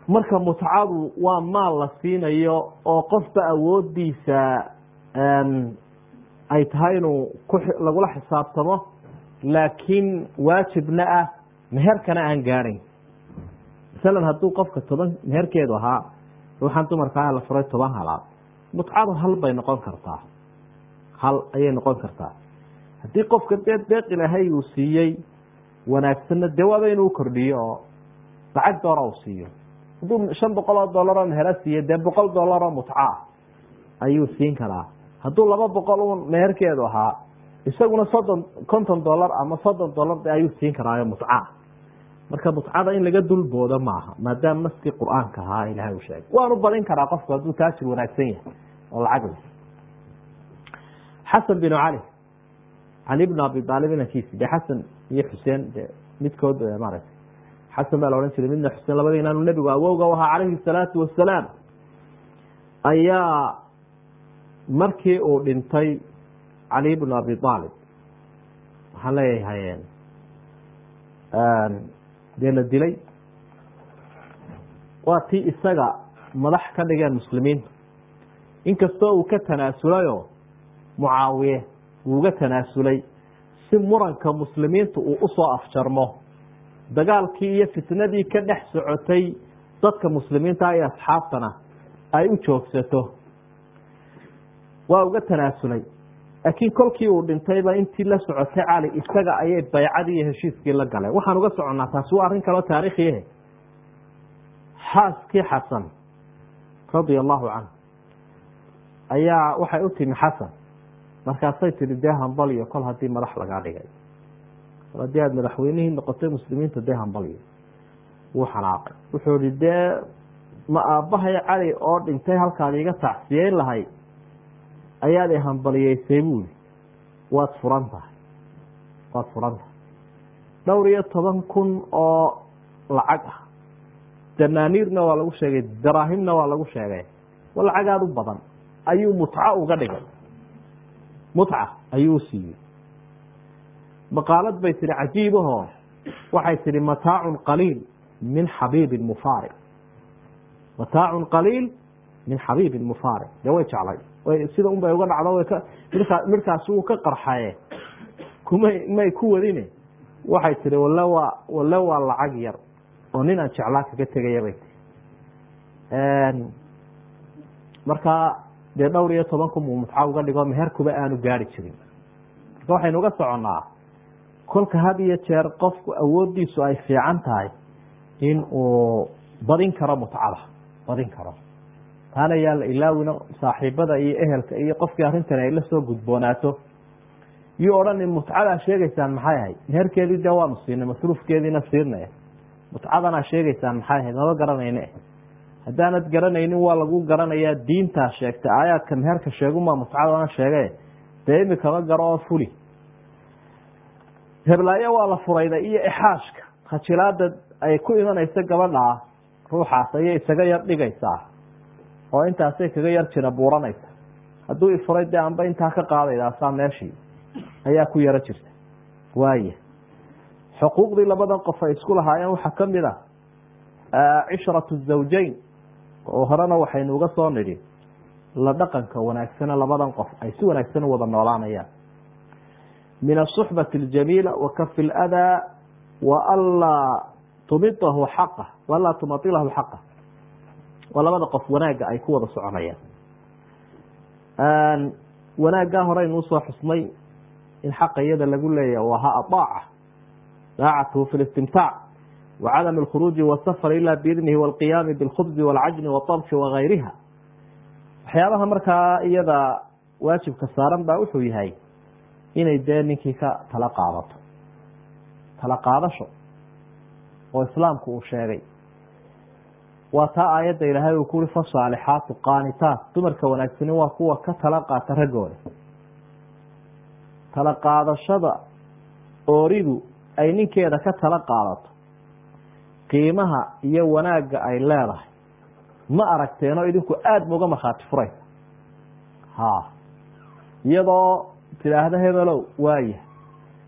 marka mutcadu waa maal la siinayo oo qofba awoodiisa ay tahay inuu lagula xisaabtamo laakiin waajibna ah meherkana aan gaadhayn masalan hadduu qofka toban meherkeedu ahaa ruuxan dumarkaa la furay toban halaad mutcadu hal bay noqon kartaa hal ayay noqon kartaa haddii qofka dee deeq ilaahay uu siiyey wanaagsanna dee waaba inuu kordhiyo oo lacag doora uu siiyo hadduu shan boqol oo dollar oo mehera siiye dee boqol dollar oo mutca ah ayuu siin karaa hadduu laba boqol un meherkeedu ahaa isaguna soddon konton dollar ama soddon dollar ayuu siin karaayo mutca marka mutcada in laga dulboodo maaha maadaama naskii qur-aanka ahaa ilahay uu sheegay waanu badin karaa qofku hadduu taajir wanaagsan yahay oo lacag le xasan binu cali cali bnu abi aalib inankiisi de xasan iyo xuseen de midkood maaragtay xasan baa la odhan jiray midna xuseen labada inaanu nebigu awowga u ahaa calayhi salaatu wasalaam ayaa markii uu dhintay cali bnu abi aalib waxaan leeyahay dee la dilay waa tii isaga madax ka dhigeen muslimiinta inkastoo uu ka tanaasulayoo mucaawiye uuga tanaasulay si muranka muslimiinta uu usoo afjarmo dagaalkii iyo fitnadii ka dhex socotay dadka muslimiinta iyo asxaabtana ay u joogsato waa uga tanaasulay laakiin kolkii uu dhintayba intii la socotay cali isaga ayay baycadii iyo heshiiskii la galeen waxaan uga soconnaa taasi waa arrin kaloo taariikhiyahe xaaskii xasan radia allahu canhu ayaa waxay u timi xasan markaasay tihi dee hambalyo kol haddii madax lagaa dhigay kol haddii aada madaxweynihii noqotay muslimiinta dee hambalyo wuu xanaaqay wuxuu ihi dee ma aabbahay cali oo dhintay halkaad iga tacsiyeyn lahay ayaad ihambaliyeysay buuli waad furan tahay waad furan tahay dhowr iyo toban kun oo lacag ah danaaniirna waa lagu sheegay daraahimna waa lagu sheegay wa lacag aada u badan ayuu mutco uga dhigay mutca ayuu u siiyey maqaalad bay tihi cajiibahoo waxay tihi mataacun qaliil min xabiibin mufaariq mataacun qaliil min xabiibin mufaariq dee way jeclay sida un bay uga dhacdo midkaasi wuu ka qarxaye kumay may ku wadine waxay tihi wale waa wale waa lacag yar oo nin aan jeclaa kaga tegaya bay tii markaa dee dhowr iyo toban kun buu mutca uga dhigo meherkuba aanu gaari jirin marka waxaynu uga soconnaa kolka had iyo jeer qofku awoodiisu ay fiican tahay in uu badin karo mutcada badin karo taana yaa la ilaawino saaxiibada iyo ehelka iyo qofkii arrintan ay la soo gudboonaato yuu odhanin mutcadaa sheegaysaan maxay ahayd meherkeedii dee waanu siinay masruufkeediina siinay mutcadanaa sheegaysaan maxay ahayd maba garanayne haddaanad garanaynin waa lagu garanayaa diintaa sheegtay aayaadka meherka sheegumaa mutcadana sheege dee imikama garo oo fuli heblaayo waa la furayda iyo ixaashka khajilaada ay ku imanayso gabadhaa ruuxaas ayay isaga yar dhigaysaa oo intaasay kaga yar jira buuranaysa hadduu ifuray dee amba intaa ka qaadaydasaa meeshii ayaa ku yaro jirta waaya xuquuqdii labadan qof ay isku lahaayeen waxaa ka mid a cishratu zawjayn oo horena waxaynu uga soo nidhi la dhaqanka wanaagsane labadan qof ay si wanaagsan u wada noolaanayaan min asuxbati aljamiila wa kafi ladaa wa anlaa tumidahu xaqa wa anlaa tumailahu xaqa waa labada qof wanaagga ay ku wada soconayaan wanaaggaa horeynu usoo xusnay in xaqa iyada lagu leeyahy waha adaaca daacatuhu fi listimtaac wa cadam alkhuruuji wasafar ila biidnihi walqiyaami bilkhubzi walcajni watabki wagayriha waxyaabaha markaa iyada waajibka saaran baa wuxuu yahay inay dee ninkii ka tala qaadato tala qaadasho oo islaamku uu sheegay waa taa aayadda ilaahay uu kuuri fasaalixaatu qaanitaat dumarka wanaagsani waa kuwa ka tala qaata raggooda tala qaadashada ooridu ay ninkeeda ka tala qaadato qiimaha iyo wanaagga ay leedahay ma aragteenoo idinku aada mauga markhaati furaysa ha iyadoo tidhaahda hebelow waaya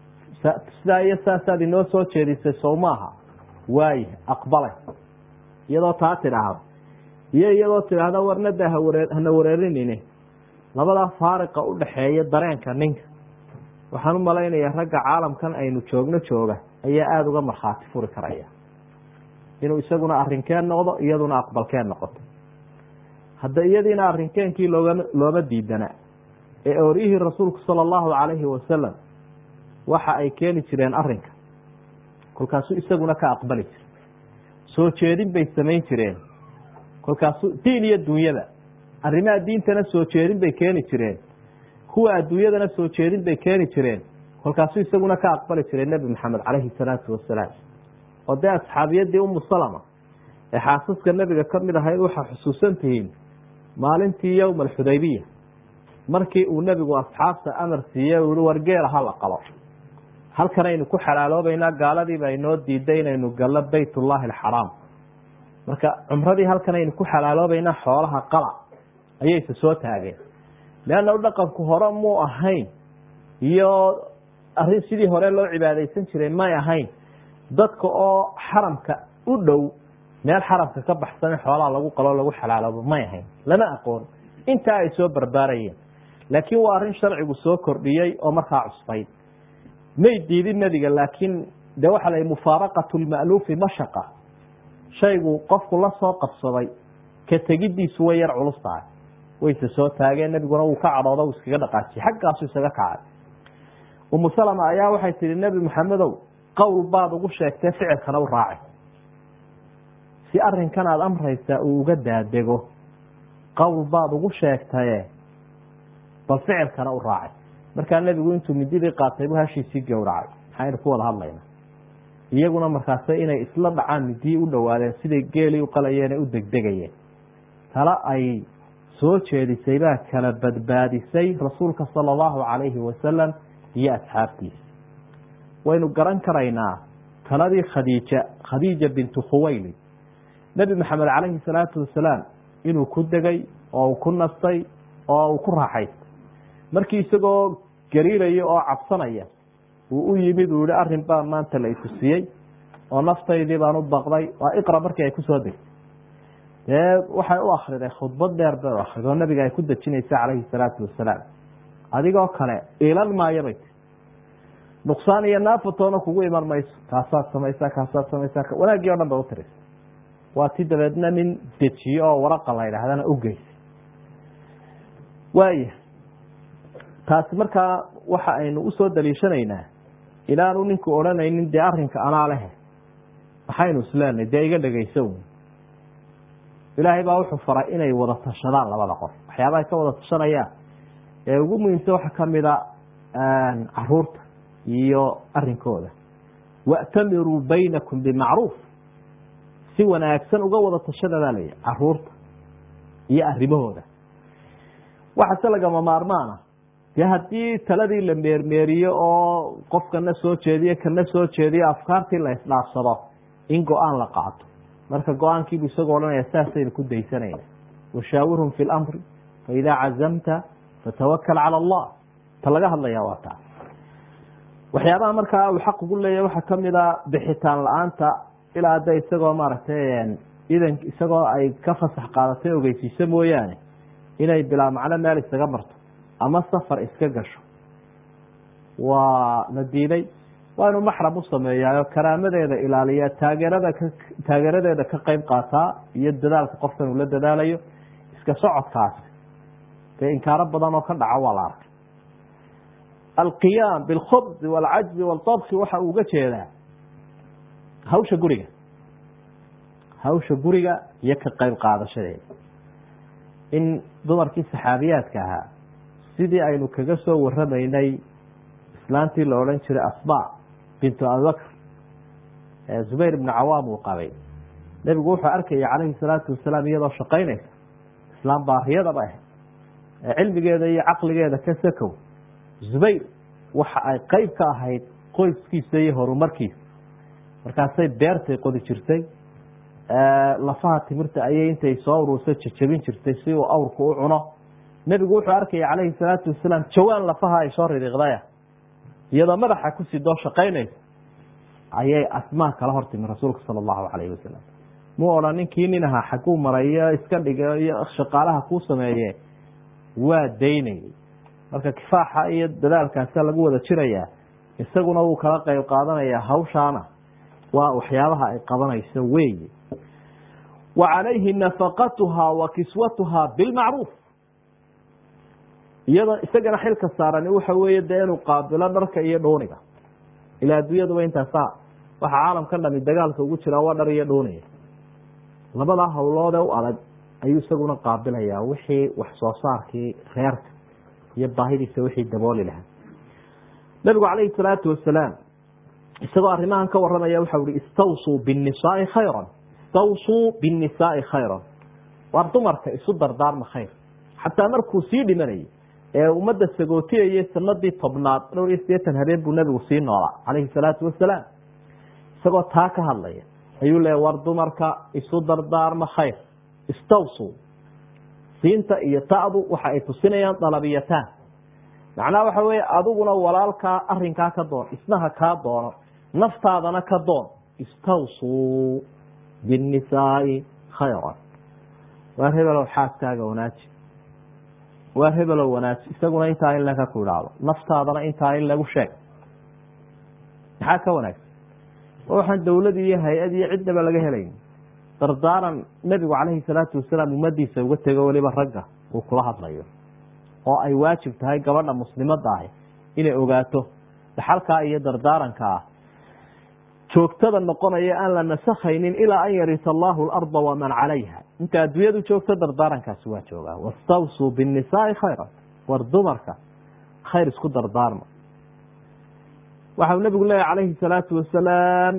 sidaa iyo saasaad inoo soo jeedisay sow maaha waaya aqbalay iyadoo taa tidhaahdo iyo iyadoo tidhaahda warnada haware hana wareerinine labadaa faariqa u dhaxeeya dareenka ninka waxaan u malaynayaa ragga caalamkan aynu joogno jooga ayaa aada uga markhaati furi karaya inuu isaguna arrinkeen noqdo iyaduna aqbalkeen noqoto hadda iyadiina arrinkeenkii looga looma diidana ee oryihii rasuulku sala allahu calayhi wasalam waxa ay keeni jireen arrinka kolkaasuu isaguna ka aqbali jira soo jeedin bay samayn jireen kolkaasu diin iyo dunyada arrimaha diintana soo jeedin bay keeni jireen kuwa adduunyadana soo jeedin bay keeni jireen kolkaasuu isaguna ka aqbali jiray nebi maxamed calayhi salaatu wasalaam oo dee asxaabiyadii umu salama ee xaasaska nebiga ka mid ahayd waxaa xusuusan tihiin maalintii yowma alxudaybiya markii uu nebigu asxaabta amar siiye uu yihi wargeela hala qalo halkanaynu ku xalaaloobaynaa gaaladiiba inoo diiday inaynu gallo baytullaahi alxaraam marka cumradii halkanaynu ku xalaaloobaynaa xoolaha qala ayayse soo taageen leanna dhaqanku hore muu ahayn iyo arrin sidii hore loo cibaadaysan jiray may ahayn dadka oo xaramka u dhow meel xaramka ka baxsan in xoolaha lagu qalo lagu xalaaloobo may ahayn lama aqoon intaa ay soo barbaarayeen laakiin waa arrin sharcigu soo kordhiyey oo markaa cusbayd may diidin nebiga laakiin de waxa la mufaaraqatu lma'luufi mashaqa shaygu qofku la soo qabsaday ka tegiddiisu way yar culus tahay wayse soo taageen nebiguna wuu ka cadhooda uu iskaga dhaqaajiyey xaggaasu isaga kacay umu salama ayaa waxay tihi nebi maxamedow qowl baad ugu sheegtee ficilkana u raacay si arrinkan aada amraysaa uu uga daadego qowl baad ugu sheegtaye bal ficilkana u raacay markaa nebigu intuu mididii qaatay bu hashiisii gowracay maxaynu ku wada hadlaynaa iyaguna markaase inay isla dhacaan midii u dhowaadeen siday geelii u qalayeen ee u degdegayeen tala ay soo jeedisay baa kala badbaadisay rasuulka sala allahu calayhi wasalam iyo asxaabtiisa waynu garan karaynaa taladii khadiija khadiija bintu khuwaylid nebi maxamed calayhi salaatu wasalaam inuu ku degay oo uu ku nastay oo uu ku raaxaystay markii isagoo gariiraya oo cabsanaya uu u yimid uu yihi arrin baa maanta la itusiyey oo naftaydii baan u baqday waa iqra markii ay kusoo degtay dee waxay u akriday khudbad dheer bay u akriday oo nabiga ay ku dejinaysa calayhi salaatu wasalaam adigoo kale iilan maayo bay ti nuqsaan iyo naafatoona kugu iman mayso kaasaad samaysaa kaasaad samaysaa wanaaggii o dhan bay u tirisa waa ti dabeedna nin dejiye oo waraqa la yidhaahdana u geysay waaya taasi markaa waxa aynu usoo daliishanaynaa ilaanu ninku odhanaynin dee arrinka anaa lehe maxaynu isleenahay dee iga dhegeyso wn ilaahay baa wuxuu faray inay wada tashadaan labada qof waxyaabahay ka wada tashanayaan ee ugu muhiimsan waxaa kamida caruurta iyo arinkooda wa'tamiruu baynakum bimacruuf si wanaagsan uga wada tashada baa layihi caruurta iyo arrimahooda waxaase lagama maarmaana dee haddii taladii la meermeeriyo oo qofkana soo jeediyo kana soo jeediyo afkaartii la isdhaafsado in go-aan la qaato marka go-aankiibu isagoo odhanaya saasaynu ku daysanayna washaawirhum fi lamri faidaa cazamta fatawakal cala allah ta laga hadlaya waa taa waxyaabaha markaa uu xaq ugu leeyahy waxaa kamida bixitaan la-aanta ilaa hadda isagoo maaragtay idan isagoo ay ka fasax qaadatay ogeysiiso mooyaane inay bilaa macno meel isaga marto ama safar iska gasho waa la diiday waa inuu maxram u sameeyaayo karaamadeeda ilaaliya taageerada ka taageeradeeda ka qeyb qaataa iyo dadaalka qofkan uu la dadaalayo iska socodkaasi dee inkaaro badan oo ka dhaca waa la arkay alqiyaam bilkhubzi walcajzi waltabki waxa uu uga jeedaa hawsha guriga hawsha guriga iyo ka qeyb qaadashadeeda in dumarkii saxaabiyaadka ahaa sidii aynu kaga soo waramaynay islaantii la odhan jiray asba bintu abibakr ee zubayr ibnu cawaam uu qabay nebigu wuxuu arkaya calayhi salaatu wasalaam iyadoo shaqaynaysa islaam baariyadaba ah ee cilmigeeda iyo caqligeeda ka sakow zubayr waxa ay qeyb ka ahayd qoyskiisa iyo horumarkiisa markaasay beertay qodi jirtay lafaha timirta ayay intay soo uruursa jajabin jirtay si uu awrku u cuno nebigu wuxuu arkaya calayhi salaatu wasalaam jawaan lafaha ay soo ridiiqdaya iyadoo madaxa ku sidoo shaqaynaysa ayay asmaa kala hortimi rasuulka sala allahu calayhi wasalam mu odhan ninkii nin ahaa xaguu maray iyo iska dhiga iyo shaqaalaha kuu sameeye waa daynayay marka kifaaxa iyo dadaalkaasa lagu wada jirayaa isaguna wuu kala qeyb qaadanayaa hawshaana waa waxyaabaha ay qabanayso weeye wa calayhi nafaqatuhaa wa kiswatuhaa bilmacruuf iyada isagana xilka saarani waxa weeye dee inuu qaabilo dharka iyo dhooniga ilaa adduunyaduba intaasa waxa caalamkan dhami dagaalka ugu jiraa waa dhar iyo dhooniga labadaa hawloodee u adag ayuu isaguna qaabilayaa wixii wax soo saarkii reerka iyo baahidiisa wixii dabooli lahaa nabigu calayhi salaatu wasalaam isagoo arrimahan ka waramaya waxau ihi istawsuu binnisaai khayran istawsuu binnisaai khayran waar dumarka isu dardaarma khayr xataa markuu sii dhimanayay ee ummadda sagootiyayay sanadii tobnaad dhowr iyo sideetan habeen buu nabigu sii noolaa calayhi salaatu wasalaam isagoo taa ka hadlaya ayuu leeya war dumarka isu dardaarma khayr istawsuu siinta iyo ta'du waxa ay tusinayaan dalabiyataan macnaha waxa weeye adiguna walaalkaa arinkaa ka doon isnaha kaa doono naftaadana ka doon istawsuu binnisaai khayran waar hebelow xaaskaaga wanaaji waar hebelow wanaaji isaguna intaa in laga ku idhaahdo naftaadana intaa in lagu sheeg maxaa ka wanaagsan waxaan dowlad iyo hay-ad iyo cidnaba laga helayn dardaaran nebigu calayhi salaatu wasalaam ummadiisa uga tego weliba ragga uu kula hadlayo oo ay waajib tahay gabadha muslimadda ahi inay ogaato dhaxalkaa iyo dardaarankaa joogtada noqonaya aan la nasakhaynin ilaa an yarita allahu alarda waman calayha inta adduunyadu joogto dardaarankaasi waa joogaa wastawsuu binnisaai khayra war dumarka khayr isku dardaarma waxau nabigu leeyahy calayhi salaatu wasalaam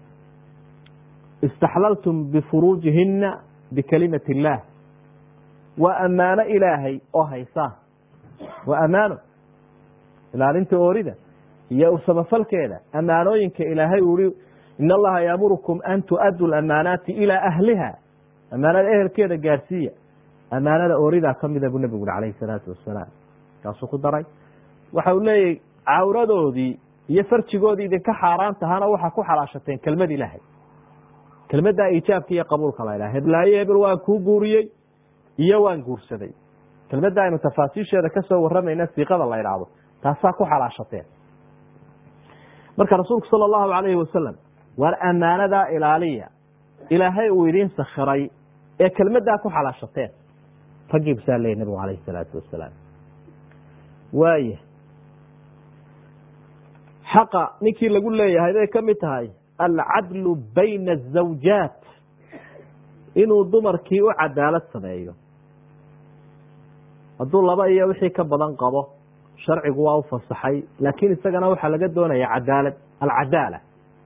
istaxlaltum bifuruujihina bikalimati illaah waa ammaano ilaahay oo haysaan waa ammaano ilaalinta oorida iyo samafalkeeda ammaanooyinka ilaahay uu ihi in allaha yaamurukum an tu'addu lamaanaati ilaa ahliha ammaanada ehelkeeda gaarsiiya ammaanada ooridaa kamida buu nabigu uri calayhi salaatu wasalaam kaasuu ku daray waxa uu leeyahy cawradoodii iyo farjigoodii idinka xaaraan tahana waxaa ku xalaashateen kelmad ilaahay kelmaddaa iijaabka iyo qabuulka la ydhaha heblaayo hebel waan kuu guuriyey iyo waan guursaday kelmadda aynu tafaasiisheeda kasoo waramayna siiqada la ydhaahdo taasaa ku xalaashateen marka rasuulku sala allahu calayhi wasalam waar ammaanadaa ilaaliya ilaahay uu idiin sakhiray ee kelmaddaa ku xalaashateen raggii busaa leeyay nabigu calayhi salaatu wasalaam waaya xaqa ninkii lagu leeyahay bay ka mid tahay alcadlu bayna azawjaat inuu dumarkii u cadaalad sameeyo hadduu laba iyo wixii ka badan qabo sharcigu waa u fasaxay laakiin isagana waxaa laga doonaya cadaalad alcadaala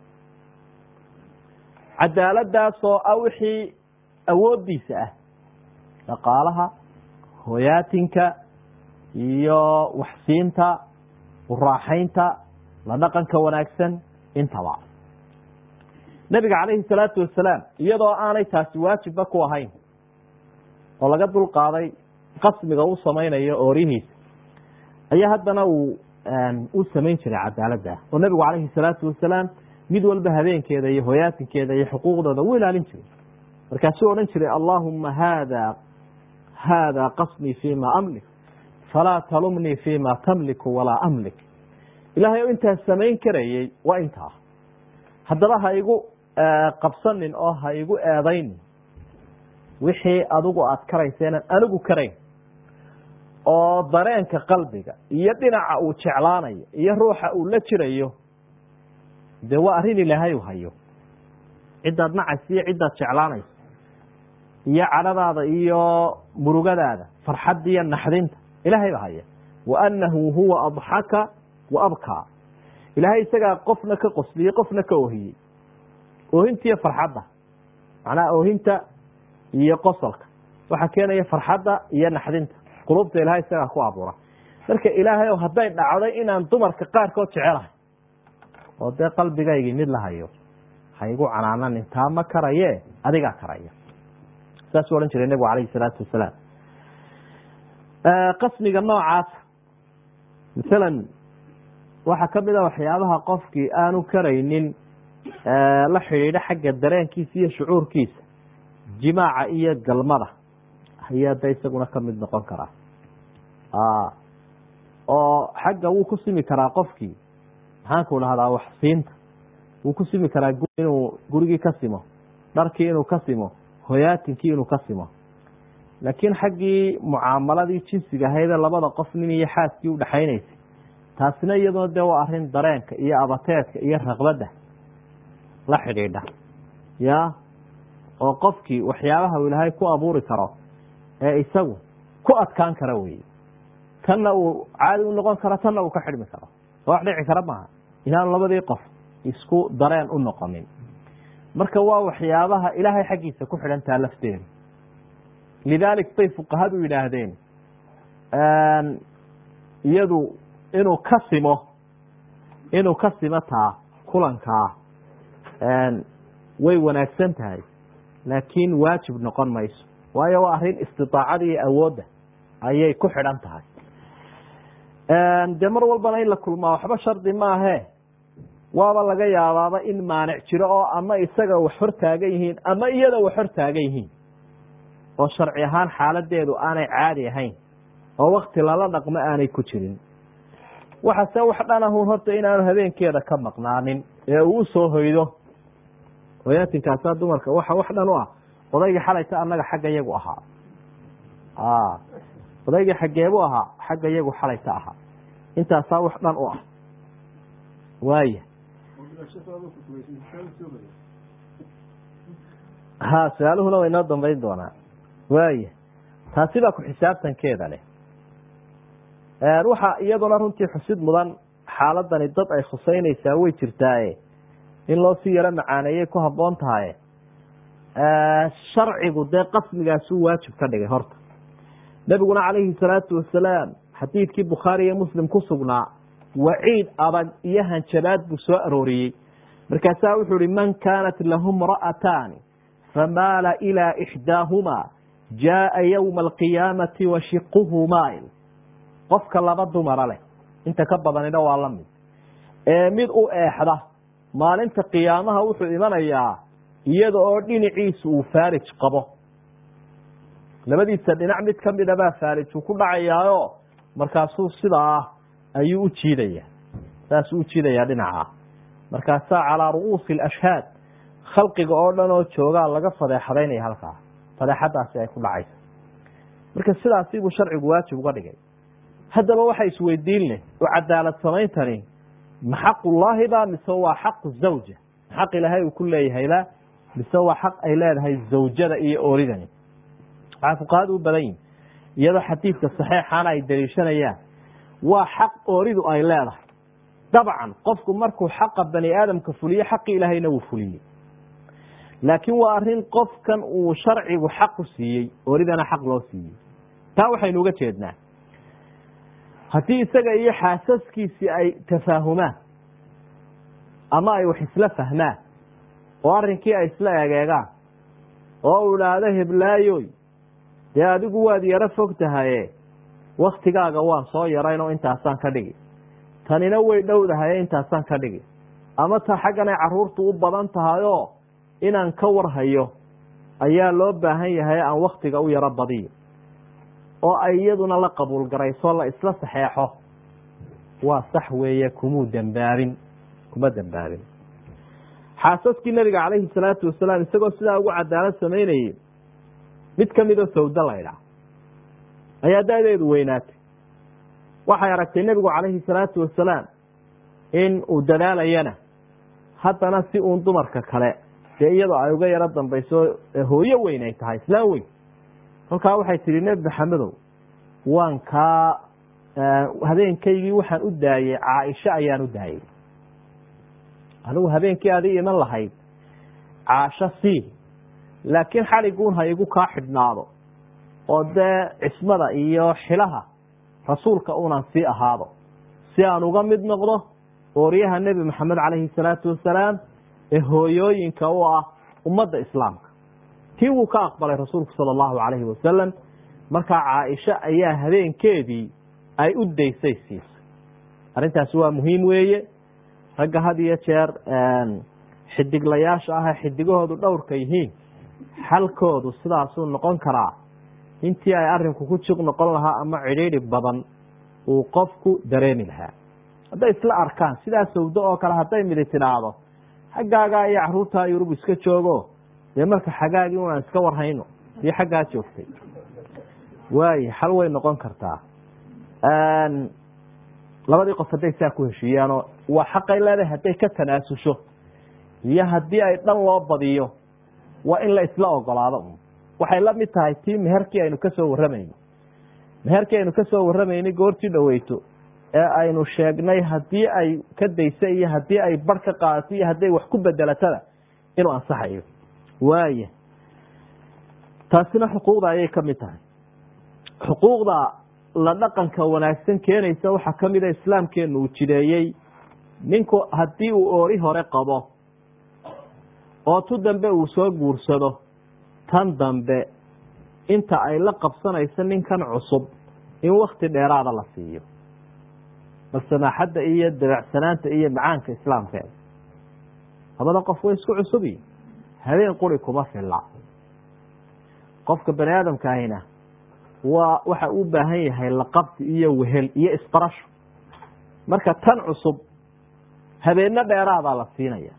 cadaaladaasoo ah wixii awoodiisa ah dhaqaalaha hoyaatinka iyo waxsiinta uraaxaynta la dhaqanka wanaagsan intaba nabiga calayhi salaatu wasalaam iyadoo aanay taasi waajibba ku ahayn oo laga dulqaaday qasmiga uu samaynayo oorihiisa ayaa haddana uu u samayn jiray cadaaladda oo nabigu calayhi salaatu wasalaam mid walba habeenkeeda iyo hoyaatinkeeda iyo xuquuqdooda u ilaalin jiray markaasuu odhan jiray allaahuma haada haada qasmii fima amlik falaa talumnii fima tamliku walaa amlik ilaahay oo intaa samayn karayey waa intaa haddaba ha igu qabsanin oo ha igu eedaynin wixii adigu aada karayseenan anigu karayn oo dareenka qalbiga iyo dhinaca uu jeclaanayo iyo ruuxa uu la jirayo dee waa arrin ilaahay u hayo ciddaad nacaysa iyo ciddaad jeclaanayso iyo cadhadaada iyo murugadaada farxadda iyo naxdinta ilaahay ba haya wa annahu huwa adxaka wa abkaa ilaahay isagaa qofna ka qosliyey qofna ka oohiyey oohintiiyo farxadda macnaha oohinta iyo qosolka waxaa keenaya farxadda iyo naxdinta qulubta ilahay isagaa ku abuura marka ilaahay o hadday dhacday inaan dumarka qaarkood jecelahay oo dee qalbigaygii mid la hayo ha igu canaananin taa ma karaye adigaa karaya saasuu odhan jiray nebigu calayhi salaatu wasalaam qasmiga noocaasa masalan waxaa kamid a waxyaabaha qofkii aanu karaynin la xidhiidho xagga dareenkiisa iyo shucuurkiisa jimaaca iyo galmada ayaa de isaguna kamid noqon karaa oo xagga wuu ku simi karaa qofkii maxaanku dhahdaa wax siinta wuu ku simi karaa inuu gurigii ka simo dharkii inuu ka simo hoyaatinkii inuu ka simo laakiin xaggii mucaamaladii jinsiga ahaydee labada qof nin iyo xaaskii udhexaynaysay taasina iyaduna dee waa arrin dareenka iyo abateedka iyo raqbadda la xidhiidha ya oo qofkii waxyaabaha uu ilaahay ku abuuri karo ee isagu ku adkaan kara weye tanna uu caadi u noqon karo tanna uu ka xidhmi karo soo wax dhici kara maaha inaanu labadii qof isku dareen u noqonin marka waa waxyaabaha ilaahay xaggiisa ku xidhantaa lafteeda lidaalik bay fuqahadu yidhaahdeen iyadu inuu ka simo inuu ka simo taa kulankaa way wanaagsan tahay laakiin waajib noqon mayso waayo waa arrin istidaacada iyo awoodda ayay ku xidhan tahay dee mar walbana in la kulmaa waxba shardi maahe waaba laga yaabaaba in maanic jiro oo ama isaga wax hor taagan yihiin ama iyada wax hor taagan yihiin oo sharci ahaan xaaladeedu aanay caadi ahayn oo wakti lala dhaqmo aanay ku jirin waxase wax dhanahun horta inaanu habeenkeeda ka maqnaanin ee uu usoo hoydo hoyaatinkaasa dumarka waxa wax dhan u ah odaygii xalayta annaga xagga yagu ahaa odaygii xaggeebu ahaa xagga yagu xalayta ahaa intaasaa wax dhan u ah waaya ha su-aaluhuna way noo dambayn doonaa waaya taasi baa ku xisaabtankeeda leh waxa iyaduna runtii xusid mudan xaaladani dad ay khuseynaysaa way jirtaaye in loo sii yaro macaaneeyay ku habboon tahaye sharcigu dee qasmigaasuu waajib ka dhigay horta nebiguna calayhi salaatu wasalaam xadiidkii bukhaari iyo muslim ku sugnaa waciid adag iyo hanjabaad buu soo arooriyey markaasaa wuxuu ihi man kaanat lahu mra'ataani famaala ilaa ixdaahumaa jaaa yowma alqiyaamati wa shiquhu mail qofka laba dumara leh inta ka badanina waa la mid ee mid u eexda maalinta qiyaamaha wuxuu imanayaa iyada oo dhinaciisu uu faarij qabo labadiisa dhinac mid kamida baa faarij uu ku dhacayaayo markaasuu sidaa ayuu u jiidaya saasuu u jiidayaa dhinaca markaasaa calaa ru'uusi alashhaad khalqiga oo dhan oo joogaa laga fadeexadaynaya halkaa fadeexadaasi ay ku dhacaysa marka sidaasi buu sharcigu waajib uga dhigay haddaba waxa isweydiin leh oo cadaalad samayntani ma xaqullaahi ba mise waa xaqu zawja xaq ilaahay uu ku leeyahayba mise waa xaq ay leedahay zawjada iyo ooridani waxaa fuqahadu u badan yihin iyadoo xadiidka saxeixaana ay daliishanayaan waa xaq ooridu ay leedahay dabcan qofku markuu xaqa bani aadamka fuliyo xaqi ilaahayna wuu fuliyey laakiin waa arrin qofkan uu sharcigu xaqu siiyey ooridana xaq loo siiyey taa waxaynu uga jeednaa haddii isaga iyo xaasaskiisii ay tafaahumaan ama ay wax isla fahmaan oo arrinkii ay isla egeegaan oo uu idhaahdo heblaayoy dee adigu waad yaro fog tahaye waktigaaga waan soo yarayn oo intaasaan ka dhigi tanina way dhowdahaye intaasaan ka dhigi ama ta xagganay caruurtu u badan tahayoo inaan ka warhayo ayaa loo baahan yahay aan waktiga u yaro badiyo oo ay iyaduna la qabuul garayso la isla saxeexo waa sax weeye kumuu dembaabin kuma dembaabin xaasaskii nabiga calayhi salaatu wasalaam isagoo sidaa ugu cadaalad samaynayey mid kamidoo sawdo laydhaa ayaa da-deedu weynaatay waxay aragtay nebigu calayhi salaatu wasalaam in uu dadaalayana haddana si uun dumarka kale dee iyadoo ay uga yaro dambayso hooyo weyn ay tahay islaan weyn kolkaa waxay tihi nebi maxamedow waan kaa habeenkaygii waxaan u daayey caaisha ayaan u daayey anigu habeenkii adi iman lahayd caasho sii laakiin xaliguun ha igu kaa xidhnaado oo dee cismada iyo xilaha rasuulka unan sii ahaado si aan uga mid noqdo ooryaha nebi maxamed calayhi salaatu wasalaam ee hooyooyinka u ah ummadda islaamka tii wuu ka aqbalay rasuulku sala allahu calayhi wasalam markaa caaisha ayaa habeenkeedii ay u daysay siisay arrintaasi waa muhiim weeye ragga had iyo jeer xidiglayaasha ah xidigahoodu dhowrka yihiin xalkoodu sidaasuu noqon karaa intii ay arinku ku jiq noqon lahaa ama cidhiidhi badan uu qofku dareemi lahaa hadday isla arkaan sidaa sawdo oo kale hadday midi tidhaahdo xaggaagaa iyo caruurtaa yurub iska joogo dee marka xagaagii unaan iska warhayno iyo xaggaa joogtay waayo xal way noqon kartaa labadii qof hadday saa ku heshiiyaanoo waa xaqay leedahay hadday ka tanaasusho iyo haddii ay dhan loo badiyo waa in la isla ogolaado un waxay la mid tahay tii meherkii aynu kasoo warramayno meherkii aynu kasoo warramaynay goortii dhoweyto ee aynu sheegnay haddii ay ka daysa iyo haddii ay bar ka qaadato iyo hadday wax ku bedelatada inuu ansaxayo waaya taasina xuquuqda ayay ka mid tahay xuquuqda la dhaqanka wanaagsan keenaysa waxaa ka mida islaamkeenu uu jideeyey ninku haddii uu oori hore qabo oo tu dambe uu soo guursado tan dambe inta ay la qabsanayso ninkan cusub in wakti dheeraada la siiyo bal samaaxadda iyo dabeecsanaanta iyo macaanka islaamkeeda labada qof way isku cusubiyi habeen quri kuma filla qofka bani aadamka ahina waa waxa u baahan yahay laqabsi iyo wehel iyo isbarasho marka tan cusub habeenno dheeraadaa la siinaya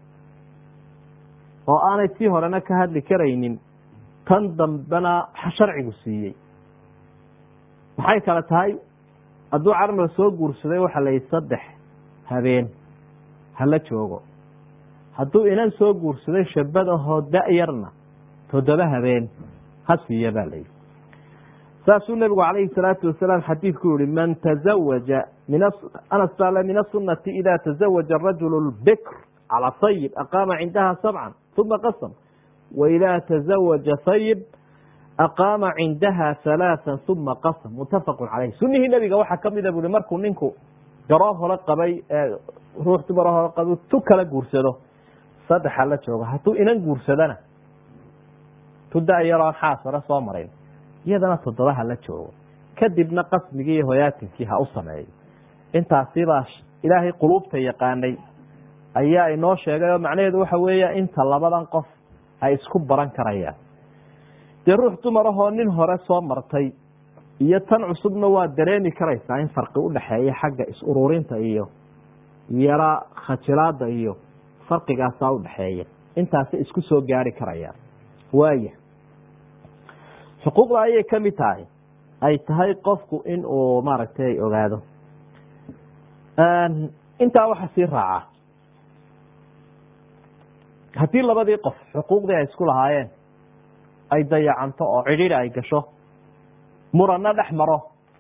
oo aanay tii horena ka hadli karaynin tan dambena sharcigu siiyey maxay kale tahay hadduu carmal soo guursaday waxaa la yihi saddex habeen hala joogo hadduu inan soo guursaday shabad ahoo da-yarna toddoba habeen ha siiya baa la yihi saasuu nebigu calayhi salaatu wasalaam xadiidku yihi man tazawaja min anas baa le min asunati ida tazawaja arajulu lbikr calى sayib aqaama cindaha sabcan uma qasam waidaa tazawaja sayib aqaama cindaha halaaa uma qasam muttafaqu caleyh sunihii nebiga waxaa kamida bui markuu ninku garoo hore qabay ruux dumar hore qaba tu kala guursado saddexa la joogo hadduu inan guursadana tu da-yaroon xaas hore soo marayn iyadana toddobaha la joogo kadibna qasmigii iyo hoyaatinkii ha u sameeyo intaasibaa ilaahay quluubta yaqaanay ayaa inoo sheegay oo macnaheedu waxa weeya inta labadan qof ay isku baran karayaan dee ruux dumar ahoo nin hore soo martay iyo tan cusubna waa dareemi karaysaa in farqi udhaxeeya xagga is-ururinta iyo yara khajilaada iyo farqigaasaa udhaxeeya intaasi isku soo gaari karayaan waaya xuquuqda ayay ka mid tahay ay tahay qofku in uu maaragtay ogaado intaa waxa sii raaca haddii labadii qof xuquuqdii ay isku lahaayeen ay dayacanto oo cidhiidhi ay gasho muranna dhex maro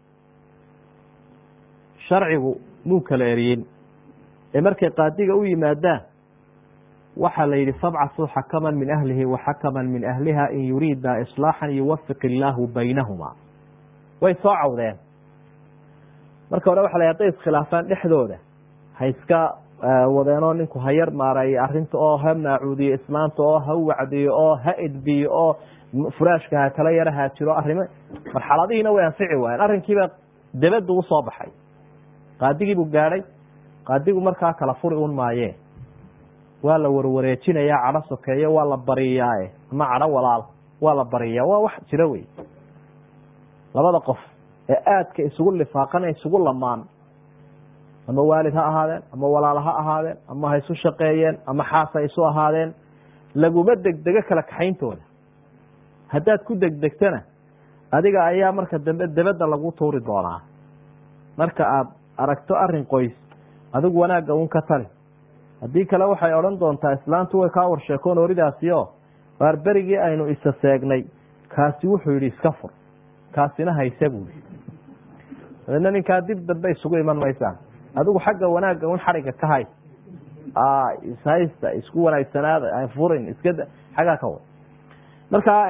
sharcigu muu kala eriyin ee markay qaadiga u yimaadaan waxaa la yidhi fabcasuu xakaman min ahlihi wa xakaman min ahliha in yuriida islaaxan yuwafiq illaahu baynahumaa way soo cawdeen marka hore waxa la hadday iskhilaafaan dhexdooda ha iska wadeenoo ninku ha yar maareeyo arrinta oo ha maacuudiyo islaanta oo ha wacdiyo oo ha edbiyo oo furaashka ha kala yara haajiro arrimo marxaladihiina way anfici waayeen arrinkiiba debaddu usoo baxay qaadigiibuu gaadhay qaadigu markaa kala furi un maayee waa la warwareejinayaa cadho sokeeyo waa la bariyaae ama cadho walaal waa la bariyaa waa wax jiro wey labada qof ee aadka isugu lifaaqan isugu lamaan ama waalid ha ahaadeen ama walaal ha ahaadeen ama ha isu shaqeeyeen ama xaas ha isu ahaadeen laguma degdego kala kaxayntooda haddaad ku degdegtana adiga ayaa marka dambe debadda lagu tuuri doonaa marka aad aragto arin qoys adigu wanaagga un ka tali haddii kale waxay odhan doontaa islaantu way kaa warsheekoon oridaasi oo waar berigii aynu isa seegnay kaasi wuxuu yidhi iska fur kaasina hayse buui dabeedna ninkaa dib dambe isugu iman maysaan adigu xagga wanaagga un xariga ka hay ishaysta isku wanaagsanaada furin iska xaggaa ka wad markaa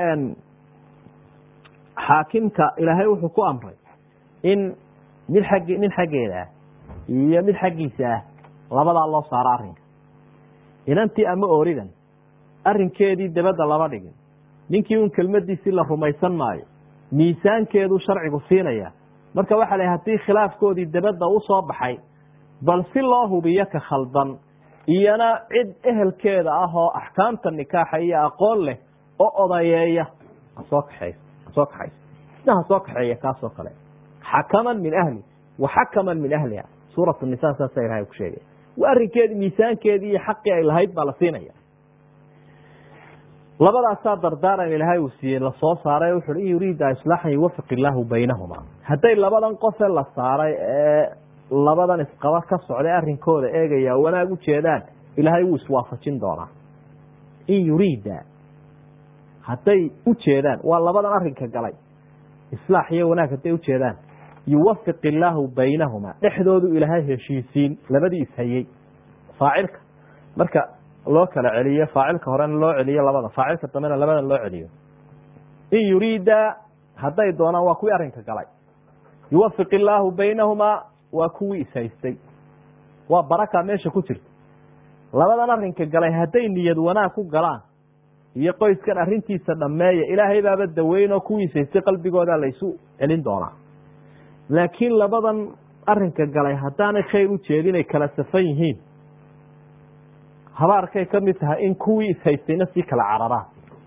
xaakimka ilaahay wuxuu ku amray in mid xagg nin xaggeeda ah iyo mid xaggiisa ah labadaa loo saaro arrinka inantii ama ooridan arrinkeedii dabadda lama dhigin ninkii un kelmadiisii la rumaysan maayo miisaankeeduu sharcigu siinaya marka waxaa la hadii khilaafkoodii dabadda u soo baxay bal si loo hubiyo ka khaldan iyana cid ehelkeeda ah oo axkaamta nikaaxa iyo aqoon leh oo odayeeya hasoo kaxeys hasoo kaxaysa isna hasoo kaxeeya kaasoo kale xakaman min ahli wa xakaman min ahliha suuratu nisa saasa ilahay ku sheegay waa arrinkeedi miisaankeedii iyo xaqii ay lahayd baa la siinaya labadaasaa dardaaran ilaahay uu siiyey lasoo saaray wuxu in yuriida islaaxan yuwafiq illaahu baynahuma hadday labadan qofe la saaray ee labadan isqaba ka socday arrinkooda eegaya wanaag u jeedaan ilaahay wuu iswaafajin doonaa in yuriida hadday u jeedaan waa labadan arrinka galay islaax iyo wanaag hadday ujeedaan yuwafiq illaahu baynahuma dhexdoodu ilaahay heshiisiin labadii ishayey faacilka marka loo kala celiyo faacilka horena loo celiyo labada faacilka dambena labada loo celiyo in yuriida hadday doonaan waa kuwii arrinka galay yuwafiq illaahu baynahumaa waa kuwii ishaystay waa baraka meesha ku jirta labadan arrinka galay hadday niyad wanaag ku galaan iyo qoyskan arrintiisa dhammeeya ilaahay baaba daweyn oo kuwii ishaystay qalbigooda laysu celin doonaa laakiin labadan arrinka galay haddaanay khayr u jeedinay kala safan yihiin habaarkay ka mid tahay in kuwii ishaystayna sii kala cararaan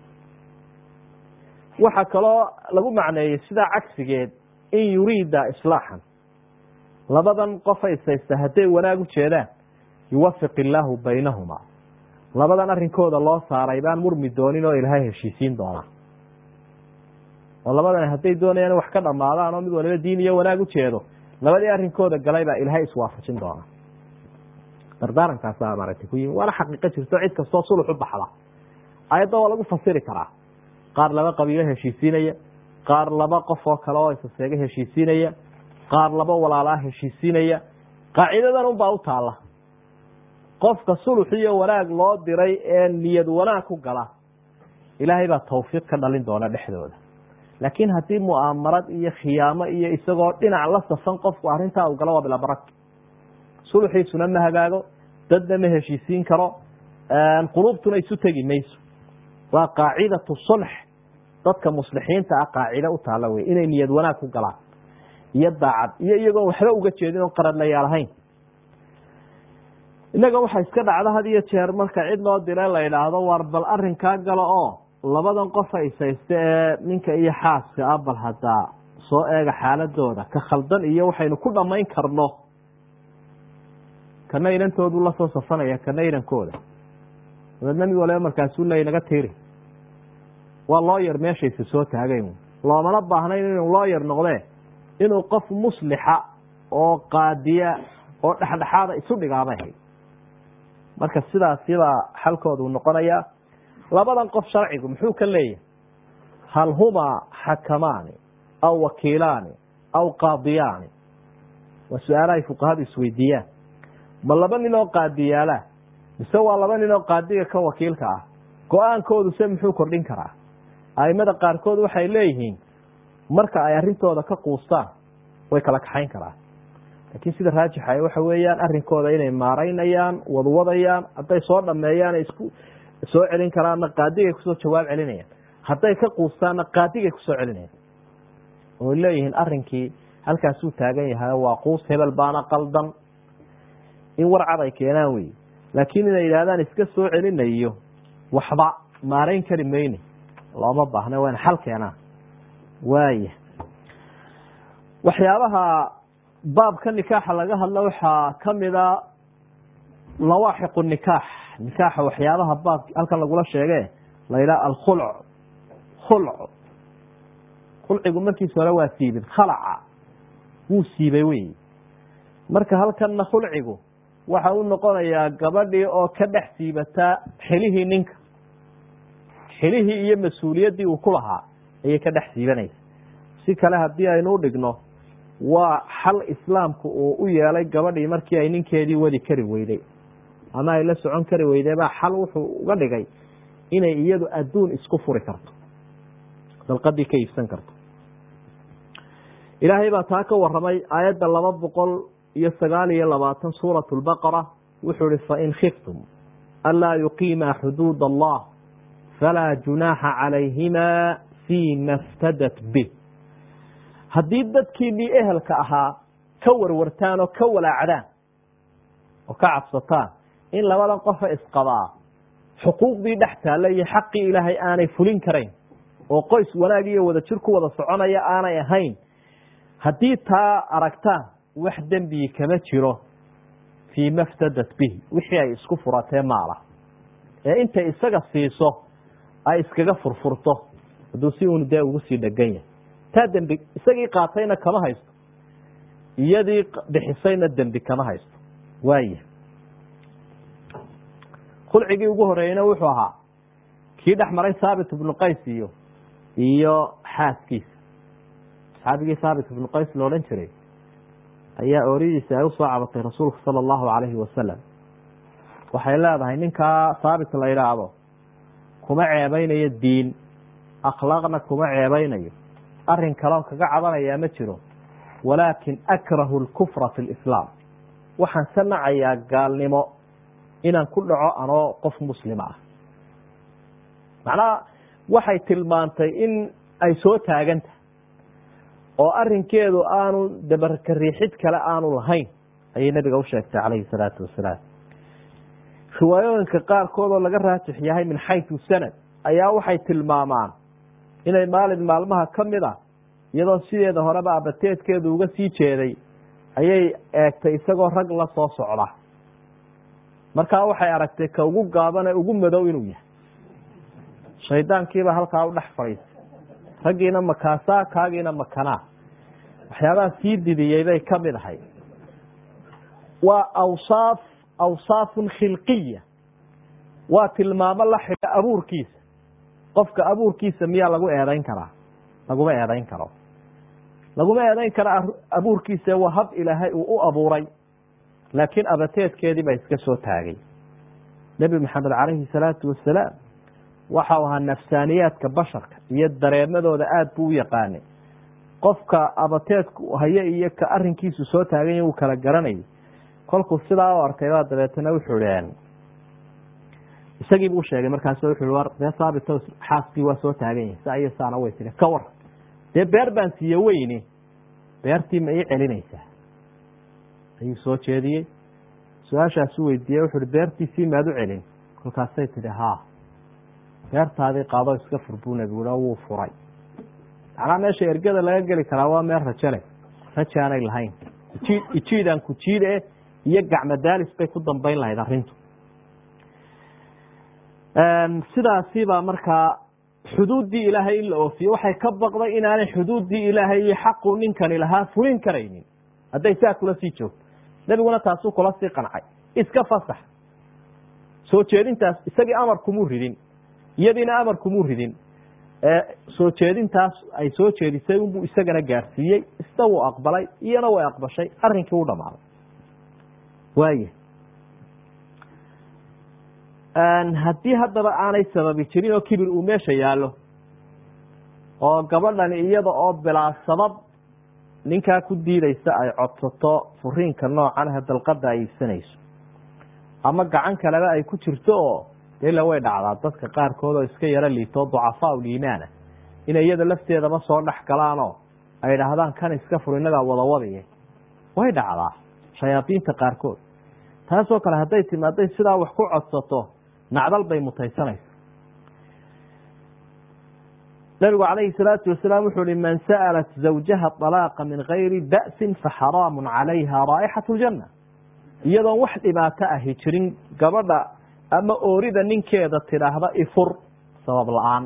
waxaa kaloo lagu macneeyey sidaa cagsigeed in yuriida islaaxan labadan qofa ishaysta hadday wanaag u jeedaan yuwafiq illaahu baynahumaa labadan arrinkooda loo saaray baan murmi doonin oo ilaahay heshiisiin doonaa oo labadan hadday doonayaan wax ka dhamaadaan oo mid waliba diin iyo wanaag u jeedo labadii arrinkooda galay baa ilaahay iswaafajin doonaa dardaarankaasa maaragtay ku yimi waana xaqiiqo jirto cid kastoo sulux u baxda ayadda waa lagu fasiri karaa qaar laba qabiilo heshiisiinaya qaar laba qof oo kale oo isaseega heshiisiinaya qaar laba walaalaa heshiisiinaya qaacidadan unbaa u taalla qofka sulux iyo wanaag loo diray ee niyad wanaag ku gala ilaahay baa tawfiiq ka dhalin doona dhexdooda laakiin haddii mu'aamarad iyo khiyaamo iyo isagoo dhinac la safan qofku arrintaa u galo waa bila barak suluxiisuna ma hagaago dadna ma heshiisiin karo quluubtuna isu tegi mayso waa qaacidatu sulx dadka muslixiinta ah qaacida u taalla wey inay niyad wanaag ku galaan iyo daacad iyo iyagoon waxba uga jeedin oon qaradlayaal ahayn innaga waxaa iska dhacda had iyo jeer marka cid loo dire la idhaahdo waar bal arrinkaa galo oo labadan qofa ishayste ee ninka iyo xaaska ah bal haddaa soo eega xaaladooda ka khaldan iyo waxaynu ku dhammayn karno kana inantoodu la soo safanaya kana inankooda dabeedna mid waliba markaasuu leey naga tiiri waa looyar meeshaysa soo taagayn loomana baahnayn inuu looyar noqdee inuu qof muslixa oo qaadiya oo dhexdhexaada isu dhigaabay hayd marka sidaas yadaa xalkoodu noqonayaa labadan qof sharcigu muxuu ka leeyahay hal humaa xakamaani aw wakiilaani aw qaadiyaani waa su-aalahay fuqahadu isweydiiyaan ma laba nin oo qaadiyaalaa mise waa laba nin oo qaadiga ka wakiilka ah go-aankoodu se muxuu kordhin karaa aimada qaarkood waxay leeyihiin marka ay arrintooda ka quustaan way kala kaxayn karaan laakiin sida raajixa waxa weeyaan arrinkooda inay maaraynayaan wadwadayaan hadday soo dhameeyaan isku soo celin karaanna qaadigay kusoo jawaab celinayaan hadday ka quustaanna qaadigay kusoo celinayaan oy leeyihiin arrinkii halkaasuu taagan yahay waa quus hebel baana qaldan in warcad ay keenaan wey laakiin inay yidhahdaan iska soo celinayo waxba maarayn kari mayne looma baahna wayna xal keenaan waaya waxyaabaha baabka nikaaxa laga hadlo waxaa kamida lawaaxiqu nikaax nikaaxa waxyaabaha baab halkan lagula sheege la yidhaha alkhulc khulc khulcigu markiisa hore waa siibin khalaca wuu siibay wey marka halkanna khulcigu waxa u noqonayaa gabadhii oo ka dhex siibataa xilihii ninka xilihii iyo mas-uuliyaddii uu ku lahaa ayay ka dhex siibanaysa si kale haddii aynu u dhigno waa xal islaamku uu u yeelay gabadhii markii ay ninkeedii wadi kari weyday ama ay la socon kari weyday baa xal wuxuu uga dhigay inay iyadu adduun isku furi karto dalqadii ka iibsan karto ilaahay baa taa ka waramay aayadda laba boqol iyo sagaal iyo labaatan suurat lbaqara wuxuu ihi fain khiftum anlaa yuqiima xuduud allah falaa junaaxa calayhima fima ftadat bih haddii dadkiinii ehelka ahaa ka warwartaan oo ka walaacdaan oo ka cabsataan in labadan qofa isqabaa xuquuqdii dhex taalla iyo xaqii ilaahay aanay fulin karayn oo qoys wanaag iyo wada jir ku wada soconaya aanay ahayn haddii taa aragtaan wax dembii kama jiro fii maftadat bihi wixii ay isku furatee maala ee intay isaga siiso ay iskaga furfurto hadduu si uunu dee ugu sii dhegan yahay taa dembi isagii qaatayna kama haysto iyadii bixisayna dembi kama haysto waaya khulcigii ugu horeeyeyna wuxuu ahaa kii dhex maray saabit ibnu qays iyo iyo xaaskiisa saxaabigii saabit ibnu qays la odhan jiray ayaa ooridiisa ay usoo cabatay rasuulku sala allahu calayhi wasalam waxay leedahay ninkaa saabit la yidhaahdo kuma ceebeynayo diin akhlaaqna kuma ceebeynayo arrin kaloon kaga cabanayaa ma jiro walaakin akrahu lkufra fi lislaam waxaan ka nacayaa gaalnimo inaan ku dhaco anoo qof muslima ah macnaha waxay tilmaantay in ay soo taagan tahay oo arinkeedu aanu dabarka riixid kale aanu lahayn ayay nabiga u sheegtay calayhi salaatu wasalaam riwaayooyinka qaarkood oo laga raajix yahay min xaytu sanad ayaa waxay tilmaamaan inay maalin maalmaha ka mid ah iyadoo sideeda horeba abateedkeedu uga sii jeeday ayay eegtay isagoo rag la soo socda markaa waxay aragtay ka ugu gaaban ee ugu madow inuu yahay shaydaankiiba halkaa u dhex fadhiisay raggiina makaasaa kaagiina makanaa waxyaabaha sii didiyey bay ka mid ahay waa awsaaf awsaafun khilqiya waa tilmaamo la xidha abuurkiisa qofka abuurkiisa miyaa lagu eedayn karaa laguma eedayn karo laguma eedayn karo abuurkiisa waa hab ilaahay uu u abuuray laakiin abateedkeedii baa iska soo taagay nebi maxamed calayhi salaatu wasalaam waxau ahaa nafsaaniyaadka basharka iyo dareemadooda aada buu u yaqaanay qofka abateedku haye iyo ka arinkiisu soo taaganya uu kala garanayay kolkuu sidaa u arkay baa dabeetana wuxuu ihi isagiibuu sheegay markaasu wuxu war dee saabito xaaskii waa soo taagan yahay saa iyo saana way tiri ka war dee beer baan siiye weyni beertii ma ii celinaysaa ayuu soo jeediyey su-aashaasu weydiiyey wuxu uhi beertiisii maad u celin kolkaasay tidhi haa beertaadii qaado iska fur buu nebigu i wuu furay macnaa meesha ergada laga geli karaa waa meel rajo leh raja aanay lahayn ijiid ijiidaan ku jiide iyo gacmo daalis bay ku dambeyn lahayd arrintu sidaasibaa markaa xuduuddii ilaahay in la oofiyo waxay ka baqday inaanay xuduuddii ilaahay iyo xaqu ninkani lahaa fulin karaynin hadday saa kula sii joogto nebiguna taasuu kula sii qancay iska fasax soo jeedintaas isagii amar kumuu ridin iyadiina amar kumuu ridin soo jeedintaas ay soo jeedisay unbuu isagana gaarsiiyey isna wuu aqbalay iyana way aqbashay arrinkii u dhamaaday waaya haddii haddaba aanay sababi jirin oo kibir uu meesha yaallo oo gabadhani iyada oo bilaa sabab ninkaa ku diidaysa ay codsato furiinka noocan ah dalqada ay iibsanayso ama gacan kaleba ay ku jirto oo dela way dhacdaa dadka qaarkood oo iska yaro liito ducafaa liimaana inay iyada lafteedaba soo dhex galaanoo ay idhaahdaan kan iska fur inagaa wadawadiye way dhacdaa shayaadiinta qaarkood taasoo kale hadday timaaday sidaa wax ku codsato nacdal bay mutaysanaysa nabigu calayhi salaatu wasalaam wuxuu hi man sa'alat zawjaha alaaqa min gayri ba'sin faxaraamu calayha raa'ixat ljanna iyadoon wax dhibaato ahi jirin gabadha ama oorida ninkeeda tidhaahda ifur sabab la-aan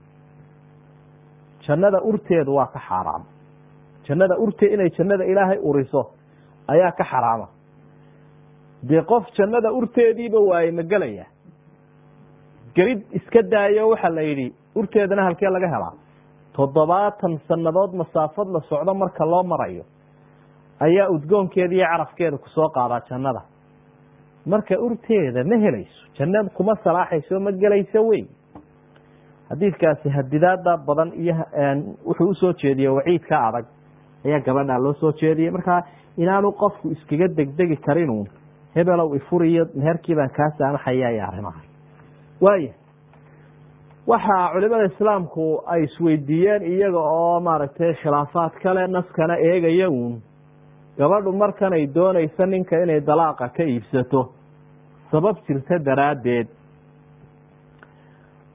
jannada urteedu waa ka xaaraam jannada urtee inay jannada ilaahay uriso ayaa ka xaraama dee qof jannada urteediiba waaye ma gelaya gelid iska daayo waxaa la yidhi urteedana halkee laga helaa toddobaatan sannadood masaafad la socdo marka loo marayo ayaa udgoonkeeda iyo carafkeeda kusoo qaadaa jannada marka urteeda ma helayso jannad kuma salaaxayso ma gelayso wey xadiidkaasi hadidaada badan iyo wuxuu usoo jeediye waciidka adag ayaa gabadha loo soo jeediyey markaa inaanu qofku iskaga degdegi karinu hebelow ifuriyo meherkii baan kaa saamaxaya iyo arrimaha waaya waxaa culimada islaamku ay isweydiiyeen iyaga oo maaragtay khilaafaad kale naskana eegaya uun gabadhu markan ay doonayso ninka inay dalaaqa ka iibsato sabab jirta daraaddeed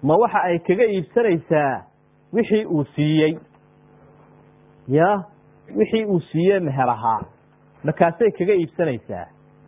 ma waxa ay kaga iibsanaysaa wixii uu siiyey ya wixii uu siiyey meher ahaa markaasay kaga iibsanaysaa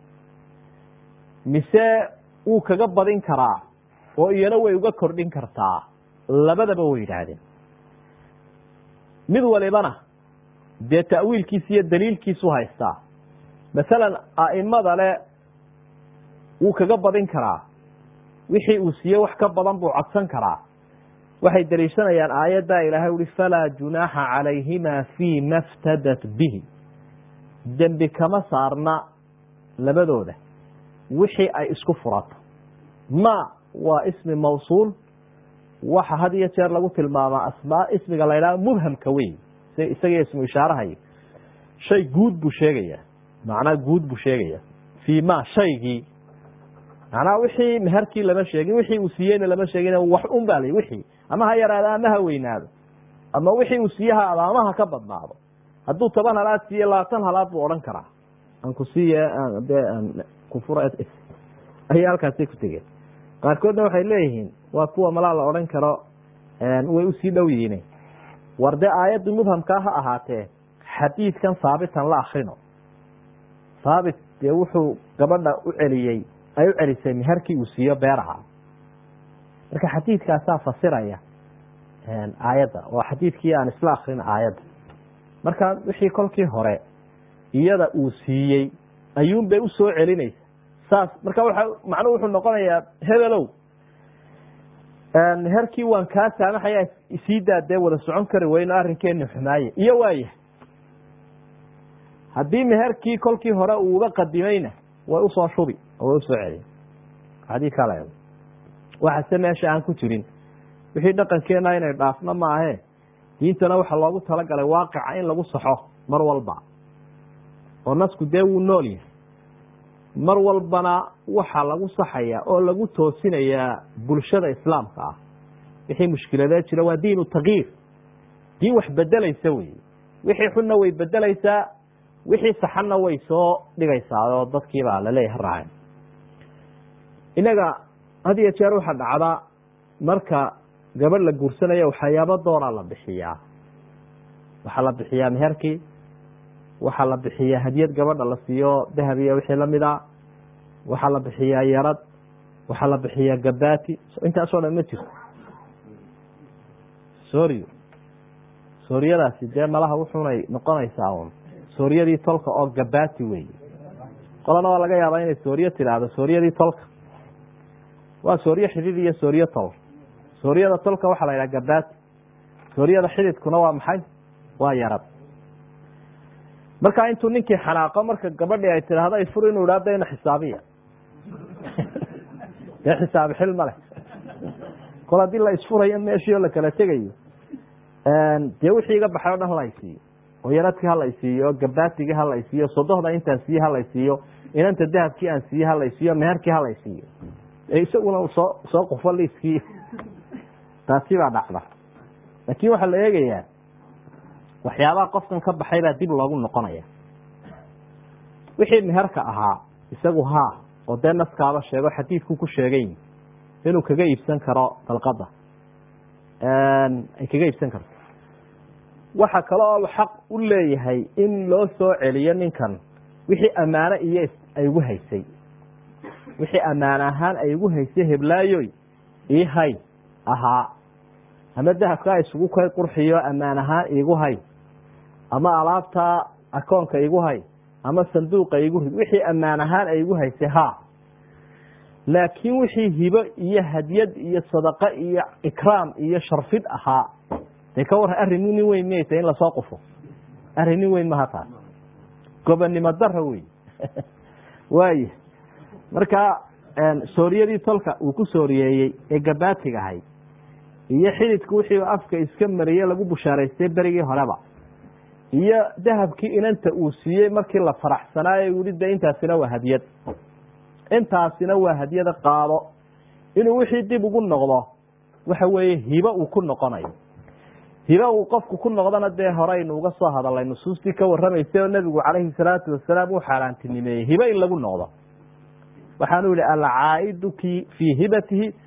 mise wuu kaga badin karaa oo iyana way uga kordhin kartaa labadaba way yidhaahdeen mid walibana dee ta'wiilkiisa iyo daliilkiisu haystaa masalan a'imada le wuu kaga badin karaa wixii uu siiyey wax ka badan buu codsan karaa waxay daliishanayaan aayaddaa ilaahay uhi falaa junaaxa calayhima fii ma ftadat bihi dembi kama saarna labadooda wixii ay isku furato ma waa ismi mawsuul waxa had iyo jeer lagu tilmaamaa asmaa ismiga la ydhaha mubhamka wey isaga ismu ishaarahayo shay guud buu sheegaya macnaa guud buu sheegaya fii ma shaygii macnaha wixii meherkii lama sheegin wixii uu siiyeyna lama sheegin wax un baa la wixii ama ha yaraado ama ha weynaado ama wixii uu siiye ha ama ha ka badnaado hadduu toban halaad siiye labaatan halaad buu odhan karaa aan ku siiye de kufura ayay halkaasi ku tegeen qaarkoodna waxay leeyihiin waa kuwa malaa la odhan karo way usii dhow yihiin war dee aayadda mubhamkaa ha ahaatee xadiidkan haabitan la akrino haabit dee wuxuu gabadha u celiyey ay u celisay meherkii uu siiyo beeraha marka xadiidkaasaa fasiraya aayadda waa xadiidkii aan isla akrin aayadda marka wixii kolkii hore iyada uu siiyey ayuun bay usoo celinaysa saas marka waa macnuhu wuxuu noqonayaa hebelow meherkii waan kaa saamaxaya isii daadee wada socon kari weyno arrinkeeni xumaaye iyo waaya haddii meherkii kolkii hore uu uga qadimayna way usoo shubi oo way usoo celin xadiidkaa la waxase meesha aan ku jirin wixii dhaqankeena inay dhaafno maahe diintana waxaa loogu talagalay waaqica in lagu saxo mar walba oo nasku dee wuu nool yahay mar walbana waxaa lagu saxaya oo lagu toosinayaa bulshada islaamka ah wixii mushkiladee jira waa diinu takyiir diin wax bedelaysa wey wixii xunna way bedelaysaa wixii saxanna way soo dhigaysaa oo dadkiibaa laleeyahay raaceen inaga had iyo jeer waxaa dhacda marka gabadh la guursanaya waxyaabo dooraa la bixiyaa waxaa la bixiyaa meherkii waxaa la bixiyaa hadiyad gabadha la siiyo dahab iyo wixii lamid a waxaa la bixiyaa yarad waxaa la bixiyaa gabati intaasoo dhan ma jirto sorio sooriyadaasi dee malaha wuxunay noqonaysaa un sooriyadii tolka oo gabati wey qolana waa laga yaabaa inay sooriyo tidhaahdo sooriyadii tolka waa sooriyo xidid iyo sooriyo tol sooriyada tolka waxaa la yidhaha gabati sooriyada xididkuna waa maxay waa yarad marka intuu ninkii xanaaqo marka gabadhii ay tidhaahdo ay fur inuu idhaahdo ina xisaabiya dee xisaabi xil ma leh kol haddii la isfurayo meeshii oo la kala tegayo dee wixii iga baxay o dhan hala isiiyo oo yaradkii hala isiiyo oo gabatigii hala isiiyo sodohda intaan siiye hala isiiyo inanta dahabkii aan siiye hala isiiyo meherkii hala isiiyo isaguna soo soo qufo liiskii taasi baa dhacda laakiin waxaa la eegayaa waxyaabaha qofkan ka baxay baa dib loogu noqonaya wixii meherka ahaa isagu haa oo dee naskaaba sheego xadiidku ku sheegay inuu kaga iibsan karo dalqada ay kaga iibsan karto waxa kale oo xaq u leeyahay in loo soo celiyo ninkan wixii ammaano iyo ay ugu haysay wixii ammaan ahaan ay ugu haysay heblaayoy ii hay ahaa ama dahabkaa isugu kay qurxiyo ammaan ahaan iigu hay ama alaabtaa akoonka igu hay ama sanduuqa igu rid wixii ammaan ahaan ay igu haysay ha laakiin wixii hibo iyo hadyad iyo sadaqo iyo ikraam iyo sharfid ahaa dee ka warran arrin nin weyn miyaysa in lasoo qufo arrin nin weyn maha taas gobonnimo dara wey waaya marka sooriyadii tolka uu ku sooriyeeyey ee gabaatiga ahayd iyo xididku wixii afka iska mariye lagu bushaaraystay berigii horeba iyo dahabkii inanta uu siiyey markii la faraxsanaayo wili de intaasina waa hadyad intaasina waa hadyada qaado inuu wixii dib ugu noqdo waxa weeye hibo uu ku noqonayo hibo uu qofku ku noqdona dee horeynu uga soo hadalay nusuustii ka warramaysay oo nebigu calayhi salaatu wasalaam uu xaaraantinimeeyey hibo in lagu noqdo waxaanu yihi alcaa'idu ki fii hibatihi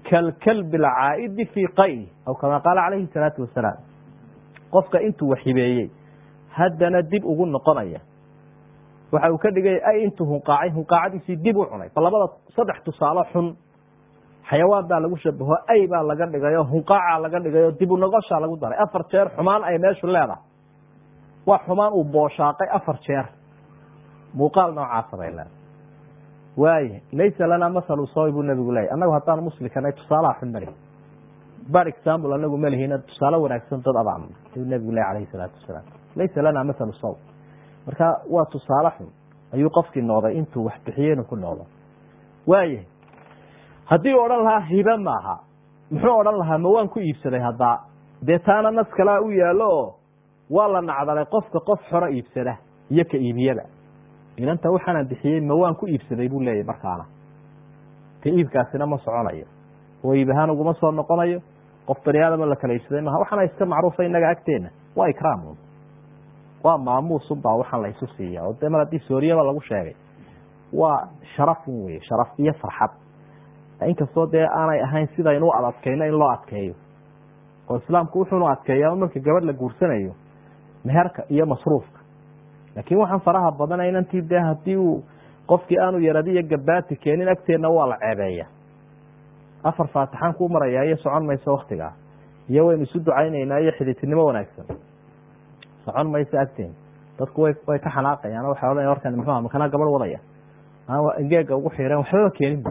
kalkalbi alcaa'idi fii qayli aw kamaa qaala calayhi salaatu wasalaam qofka intuu waxibeeyey haddana dib ugu noqonaya waxa uu ka dhigay ay intuu hunqaacay hunqaacadiisii dib u cunay bal labada saddex tusaalo xun xayawaan baa lagu shabaho ay baa laga dhigay oo hunqaacaa laga dhigay oo dib u noqoshaa lagu daray afar jeer xumaan ay meeshu leedahay waa xumaan uu booshaaqay afar jeer muuqaal noocaasa bay leedahay waaye laysa lanaa masalu sawi buu nabigu leeyay annagu haddaan muslikanay tusaalaha xun mali bar example anagu malihina tusaale wanaagsan dad abaan ayuu nabigu ley alayhi salaatu wasalaam laysa lanaa masalu saw marka waa tusaale xun ayuu qofkii noqday intuu wax bixiyey inuu ku noqdo waaye haddii odhan lahaa hibe maaha muxuu odhan lahaa ma waan ku iibsaday haddaa dee taana nas kalaa u yaallo oo waa la nacdalay qofka qof xoro iibsada iyo ka iibiyada inanta waxaanaan bixiyey ma waan ku iibsaday buu leeyahy markaana ka iibkaasina ma soconayo oo iib ahaan uguma soo noqonayo qof bani aadama la kala iibsaday maha waxaana iska macruufa inaga agteena waa ikraamun waa maamuusunbaa waxaan la isu siiya oo dee mar haddii sooriyaba lagu sheegay waa sharafun weye sharaf iyo farxad inkastoo dee aanay ahayn sidaynu u adadkayno in loo adkeeyo oo islaamku wuxuunu adkeeyaa marka gabadh la guursanayo meherka iyo masruufka laakiin waxaan faraha badana inantii dee haddii uu qofkii aanu yaradi iyo gabaati keenin agteenna waa la ceebeeya afar faatixaan kuu marayaa iyo socon mayso waktigaa iyo waynu isu ducaynaynaa iyo xidhiidtinimo wanaagsan socon mayso agteen dadku way way ka xanaaqayaan waxay odhanaya warkan muxuuha makanaa gabadh wadaya aan engeega ugu xiireen waxbaba keeninba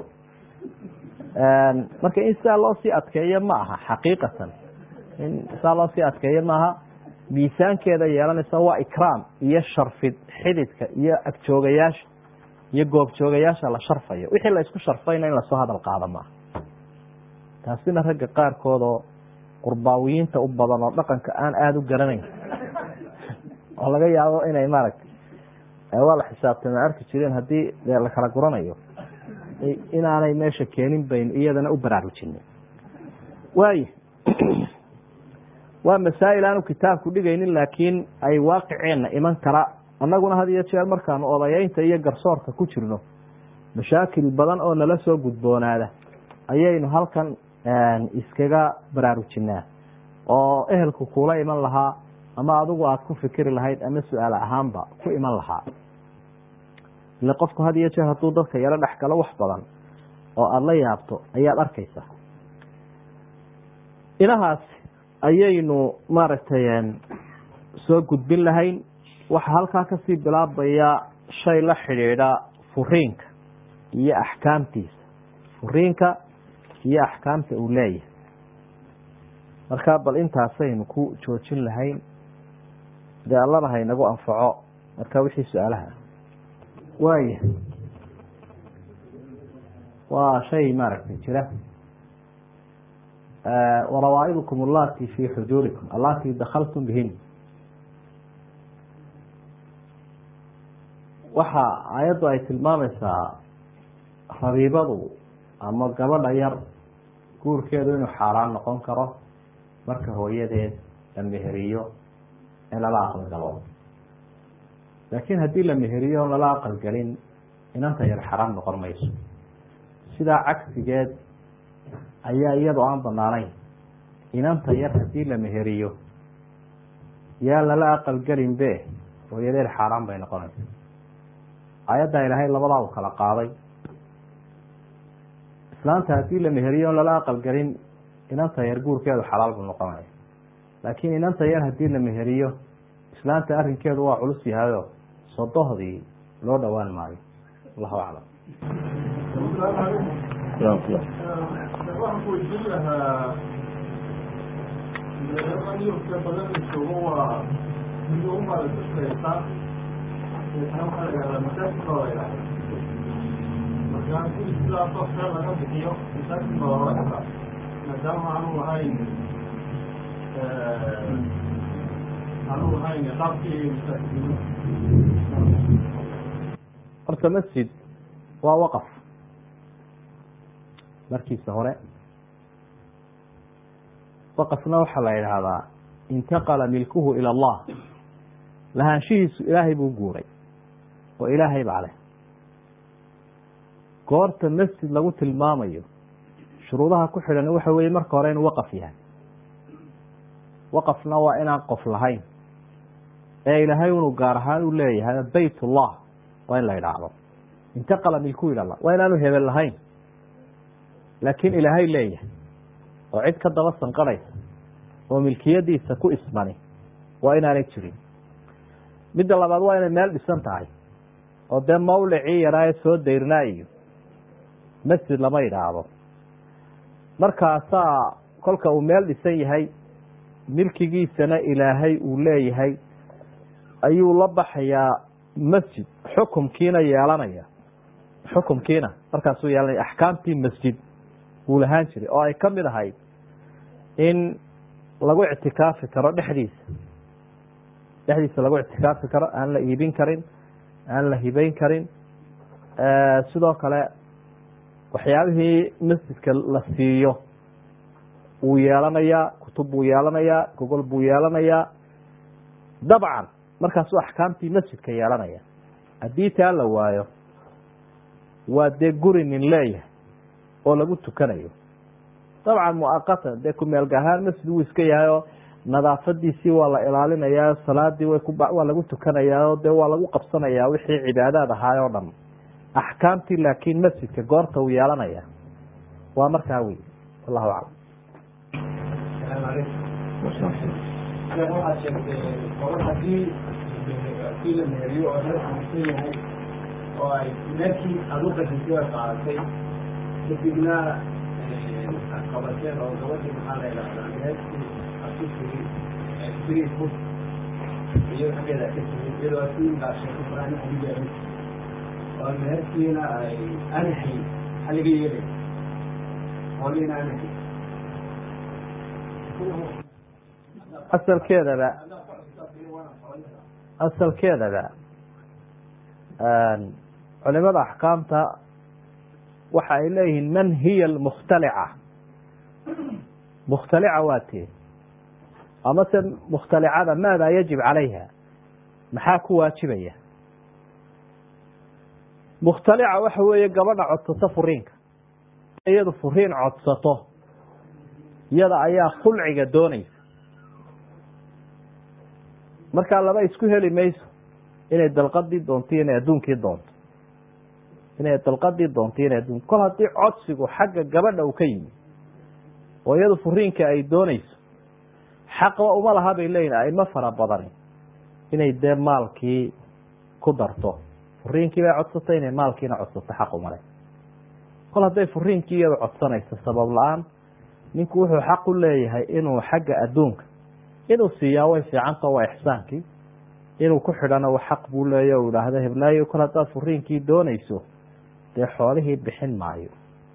marka in sidaa loo sii adkeeyo ma aha xaqiiqatan in sidaa loo sii adkeeyo maaha miisaankeeda yeelanaysa waa ikraam iyo sharfid xididka iyo agjoogayaasha iyo goobjoogayaasha la sharfayo wixii la isku sharfayna in lasoo hadal qaado maaha taasina ragga qaarkood oo qurbaawiyiinta u badan oo dhaqanka aan aada u garanayn oo laga yaabo inay maaragtay waa la xisaabtama arki jireen haddii la kala guranayo inaanay meesha keenin baynu iyadana u baraarujinay waay waa masaa'il aanu kitaabku dhigaynin laakiin ay waaqiceenna iman kara annaguna had iyo jeer markaanu odayeynta iyo garsoorka ku jirno mashaakil badan oo nala soo gudboonaada ayaynu halkan iskaga baraarujinaa oo ehelku kuula iman lahaa ama adigu aada ku fikiri lahayd ama su-aal ahaanba ku iman lahaa ile qofku had iyo jeer hadduu dadka yaro dhex galo wax badan oo aada la yaabto ayaad arkaysa inahaas ayaynu maaragtay soo gudbin lahayn waxaa halkaa kasii bilaabaya shay la xidhiidha furiinka iyo axkaamtiisa furiinka iyo axkaamta uu leeyahay marka bal intaasaynu ku joojin lahayn dee allana haynagu anfaco marka wixii su-aalaha waaya waa shay maaragtay jira warawaa'idukum allati fi xujuurikum allati dakaltum bihin waxa aayaddu ay tilmaamaysaa rabiibadu ama gabadha yar guurkeedu inuu xaaraan noqon karo marka hooyadeed la meheriyo ee lala aqalgalo laakiin haddii la meheriyo on lala aqalgelin inanta yar xaraam noqon mayso sidaa cagsigeed ayaa iyadoo aan banaanayn inanta yar haddii la meheriyo yaa lala aqalgelin be hooyadeed xaaraan bay noqonaysa aayaddaa ilaahay labadaa u kala qaaday islaanta haddii la meheriyo on lala aqalgelin inanta yar guurkeedu xalaal buu noqonaya laakiin inanta yar haddii la meheriyo islaanta arrinkeedu waa culus yahayo sodohdii loo dhowaan maayo allahu aclam waxaan ku weydiin lahaa yurka badan joogo waa mid u maaragtaysa deetana waxaa la yihahdaa masaajidka la yihahda markaa in sidaasoo fee laga bixiyo masaajidka la oran kara maadaama aanu lahayn aanu lahayn qaabkii masaajidnimo horta masjid waa waqaf markiisa hore waqafna waxaa la yidhaahdaa intaqala milkuhu ila allah lahaanshihiisu ilaahay buu guuray oo ilaahay baa leh goorta masjid lagu tilmaamayo shuruudaha ku xidhan waxa weye marka hore inuu waqaf yahay waqafna waa inaan qof lahayn ee ilaahay inuu gaar ahaan u leeyahay bayt ullah waa in la idhaahdo intaqala milku ilallah waa inaanu hebel lahayn laakiin ilaahay leeyahay oo cid ka daba sanqaraysa oo milkiyadiisa ku ismani waa inaanay jirin midda labaad waa inay meel dhisan tahay oo dee mawlicii yaraa ee soo dayrnaa iyo masjid lama idhaahdo markaasaa kolka uu meel dhisan yahay milkigiisana ilaahay uu leeyahay ayuu la baxayaa masjid xukumkiina yeelanaya xukumkiina markaasuu yeelanaya axkaamtii masjid wuu lahaan jiray oo ay ka mid ahayd in lagu ictikaafi karo dhexdiisa dhexdiisa lagu ictikaafi karo aan la iibin karin aan la hibeyn karin sidoo kale waxyaabihii masjidka la siiyo wuu yeelanayaa kutub buu yeelanayaa gogol buu yeelanayaa dabcan markaasuu axkaamtii masjidka yeelanaya haddii taa la waayo waa dee guri nin leeyahay oo lagu tukanayo dabcan muaqatan dee kumeelga ahaan masjid wuu iska yahay oo nadaafadiisii waa la ilaalinayaa salaadii way waa lagu tukanayaa oo dee waa lagu qabsanayaa wixii cibaadaad ahaay oo dhan axkaamtii laakiin masjidka goorta uu yeelanaya waa markaa wey wallahu aclam waxaad sheegtay qobar hadii kii la meeriyo oo reer xanuunsan yahay oo ay meelkii aad u qasisay ay qaadatay kadibna qabateen oo gabadhii maxaa la idhahdaa meelkii asu tiri tiri fut iyo xaggeeda ka tiri iyadoo asiin baa sheegtay quraan xadigeeda oo meelkiina ay anahay xaliga yeelay hooliina anahay asalkeedaba asalkeedaba culimada axkaamta waxa ay leeyihiin man hiya almukhtalica mukhtalica waa tee amase mukhtalicada maada yajib calayha maxaa ku waajibaya mukhtalica waxa weeye gabadha codsato furiinka iyadu furiin codsato iyada ayaa khulciga doonaysa markaa laba isku heli mayso inay dalqadii doonto inay adduunkii doonto inay dalqadii doonto inay adduun kol haddii codsigu xagga gabadha uu ka yimi oo iyadu furiinka ay doonayso xaqba uma laha bay leeyihin aimo fara badani inay dee maalkii ku darto furiinkii bay codsatay inay maalkiina codsato xaq umale kol hadday furiinkii iyadu codsanayso sabab la-aan ninku wuxuu xaq u leeyahay inuu xagga adduunka inuu siiyaa way fiicanta waa ixsaankii inuu ku xidhana wa xaq buu leeya u idhaahda heblaayo kol haddaad furiinkii doonayso dee xoolihii bixin maayo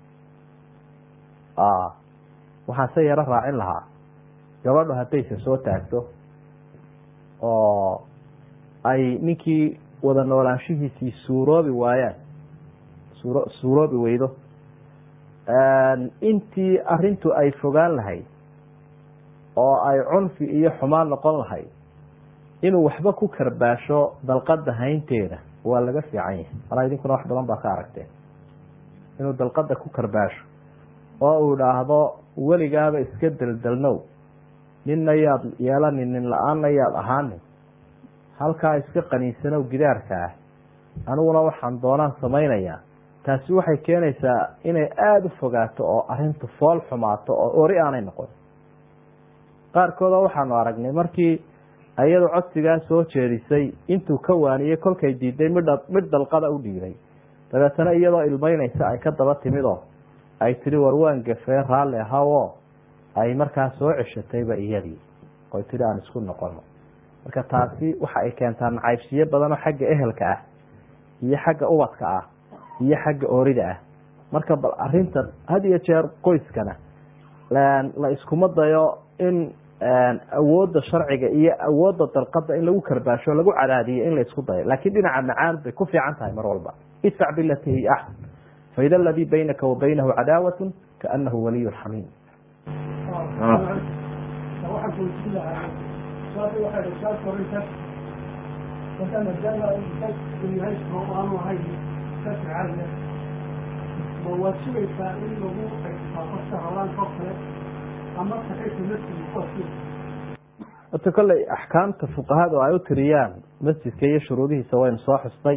waxaan se yaro raacin lahaa gabadhu haddayse soo taagto oo ay ninkii wada noolaanshihiisii suuroobi waayaan suuro suuroobi weydo intii arintu ay fogaan lahayd oo ay cunfi iyo xumaan noqon lahayd inuu waxba ku karbaasho dalqada haynteeda waa laga fiican yahay malaa idinkuna wax badan baa ka aragteen inuu dalqada ku karbaasho oo uu idhaahdo weligaaba iska deldelnow ninna yaad yeelanin nin la-aanna yaad ahaanin halkaa iska qaniinsanow gidaarka ah aniguna waxaan doonaan samaynayaa taasi waxay keenaysaa inay aada u fogaato oo arintu fool xumaato oo ori aanay noqon qaarkooda waxaanu aragnay markii iyadu codsigaa soo jeedisay intuu ka waaniyey kolkay diiday midha mid dalqada u dhiiray dabeetana iyadoo ilmeynaysa ay ka daba timidoo ay tihi war waan gafee raalli ahawoo ay markaa soo ceshatayba iyadii oy tihi aan isku noqono marka taasi waxa ay keentaa nacaybsiyo badanoo xagga ehelka ah iyo xagga ubadka ah iyo xagga oorida ah marka bal arintan had iyo jeer qoyskana la iskuma dayo in awoodda sharciga iyo awoodda dalqada in lagu karbaasho lagu cadaadiyo in la isku dayo laakiin dhinaca macaan bay ku fiican tahay mar walba idfac bilati hiya axsan faida aladii baynaka wa baynahu cadaawatu kaanahu waliy xamiim waxaan kuweydiin lahaa saasi waxay dhashaa korinta marka maadaama uu yahay oo aanu ahayn kasi caadiya ma waad sugaysaa in lagu qofka hawlaanka oo kale ama taxaytu masjid qofki horta kolley axkaamta fuqahadu ay u tiriyaan masjidka iyo shuruudihiisa waynu soo xustay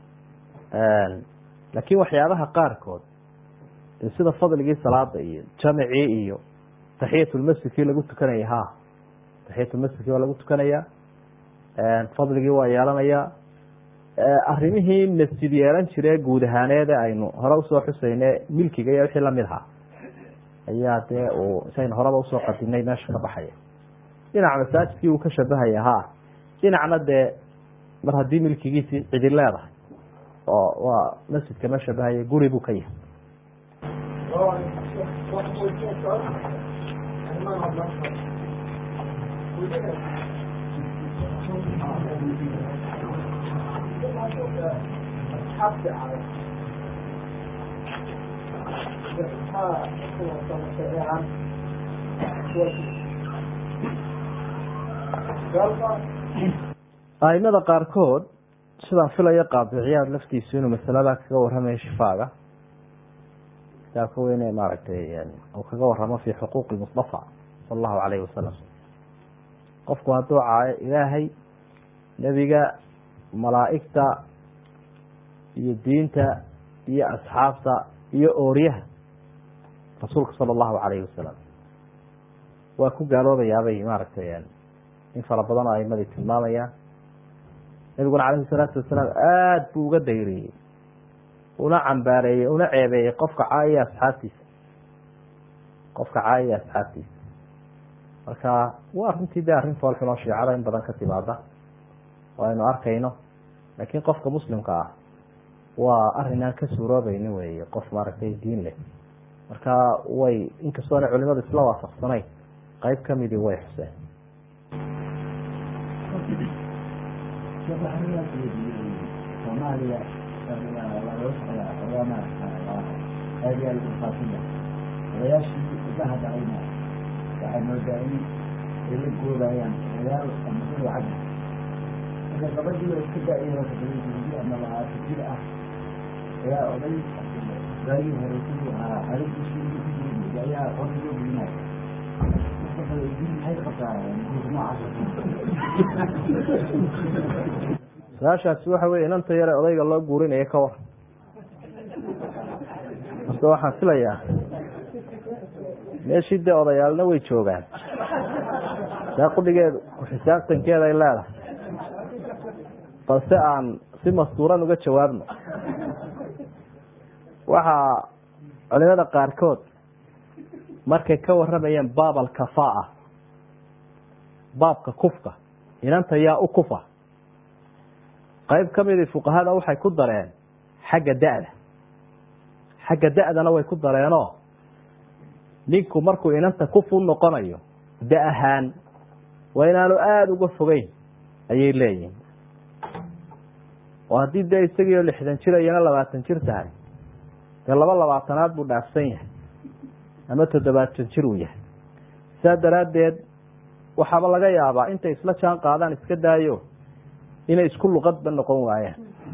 laakiin waxyaabaha qaarkood sida fadligii salaada iyo jamicii iyo taxiyatulmasjidkii lagu tukanaya ha taxiyatulmasjidkii waa lagu tukanayaa fadligii waa yeelanayaa arrimihii masjid yeelan jire guud ahaaneede aynu hore usoo xusayne milkiga iyo wixii lamid ahaa ayaa dee uu isaynu horeba usoo qadinay meesha ka baxaya dhinac masaajidkii uu ka shabahaya ha dhinacna dee mar haddii milkigiisii cidi leedahay oo waa masjidka ma shabahaya guri buu ka yahay aimada qaarkood sidaan filayo qaadiciyaad laftiisu inuu masalada kaga warramayo shifaaga kitaabka weyne maaragtay uu kaga waramo fi xuquuqi mustafa sala allahu calayhi wasalam qofku hadduu caayo ilaahay nebiga malaa'igta iyo diinta iyo asxaabta iyo ooryaha rasuulka sala allahu calayhi wasalam waa ku gaaloobayaabay maaragtay in fara badan oo aimadii tilmaamayaan nabiguna calayhi salaatu wasalaam aada buu uga dayriyey una cambaareeyey una ceebeeyey qofka caayaya asxaabtiisa qofka caayaya asxaabtiisa marka waa runtii de arrin foolxun oo shiicada in badan ka timaada oo aynu arkayno laakiin qofka muslimka ah waa arrin aan ka suuroobeynin weeye qof maaragtay diin leh marka way inkastoona culimadu isla waafaqsanayn qeyb kamidii way xuseen soomaaliya odayaashii ugaha dhacayna waxay moodaa in ay la goobayaan odayaal ama dul lacag marka gabadhii oo iska da-yaro toddobayi ama labaatan jir ah ayaa oday gaagii hore siduu ahaa xalintiisii ugu ku jiray ayaa hore loo gelinaya maxay qabtaa su-aashaasi waxa weye inanta yare odayga loo guurinayo ka war marka waxaan filayaa meeshii dee odayaalna way joogaan saa qudhigeedu ku-xisaabtankeeda ay leedahay balse aan si mastuuran uga jawaabno waxaa culimada qaarkood markay ka waramayeen baab alkafaa baabka kufka inanta yaa u kufa qayb ka midii fuqahada waxay ku dareen xagga da-da xagga da-dana way ku dareenoo ninku markuu inanta kufu noqonayo da ahaan waa inaanu aada uga fogeyn ayay leeyihin oo haddii dee isagiio lixdan jir iyana labaatan jir tahay dee laba labaatanaad buu dhaafsan yahay ama toddobaatan jir uu yahay saa daraaddeed waxaaba laga yaabaa intay isla jaan qaadaan iska daayo inay isku luqadba noqon waayaan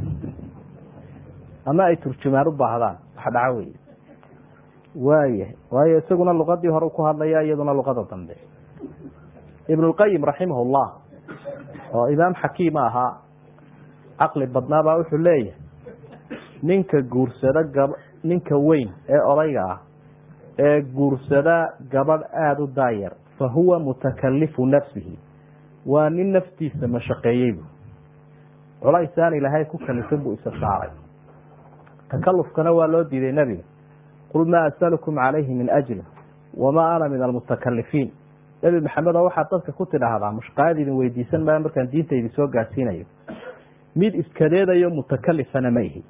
ama ay turjumaan u baahdaan wax dhaco wey waaya waayo isaguna luqadii hore ku hadlaya iyaduna luqada dambe ibnulqayim raximahullah oo imaam xakiima ahaa caqli badnaabaa wuxuu leeyahay ninka guursada gab ninka weyn ee odayga ah ee guursada gabadh aada u daayar fa huwa mutakalifu nafsihi waa nin naftiisa mashaqeeyey bu culaysaan ilaahay ku kalifin buu isa saaray takalufkana waa loo diiday nebiga qul maa asalukum calayhi min ajri wamaa ana min almutakalifiin nebi maxamed oo waxaad dadka ku tidhaahdaa mushqaayad idin weydiisan maayo markaan diinta idin soo gaarsiinayo mid iskadeedayo mutakalifana ma ihi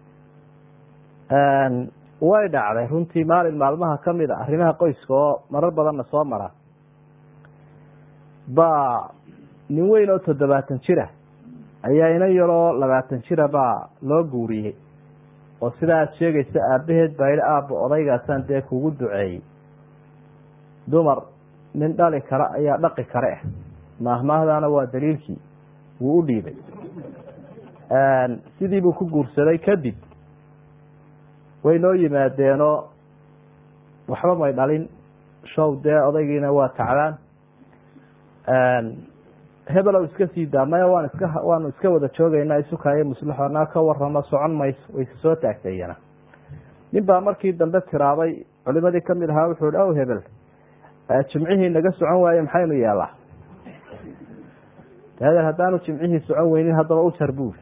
way dhacday runtii maalin maalmaha kamid a arrimaha qoyska oo marar badanna soo mara baa nin weyn oo toddobaatan jira ayaa ina yaroo labaatan jira baa loo guuriyey oo sidaa aad sheegaysa aabaheed baa yidhi aabba odaygaasaan dee kugu duceeyey dumar nin dhali kara ayaa dhaqi kare ah maahmaahdaana waa daliilkii wuu u dhiibay sidii buu ku guursaday kadib way noo yimaadeenoo waxba may dhalin show dee odaygiina waa tacdaan hebelow iska sii daa maya waan iska waanu iska wada joogeynaa isukaayo muslixo naa ka waramo socon mayso wayse soo taagtay iyana nin baa markii dambe tiraabay culimadii kamid ahaa wuxuu hi ow hebel jimcihii naga socon waaye maxaynu yeelaa dadeer haddaanu jimcihii socon weynin haddaba u jar buuri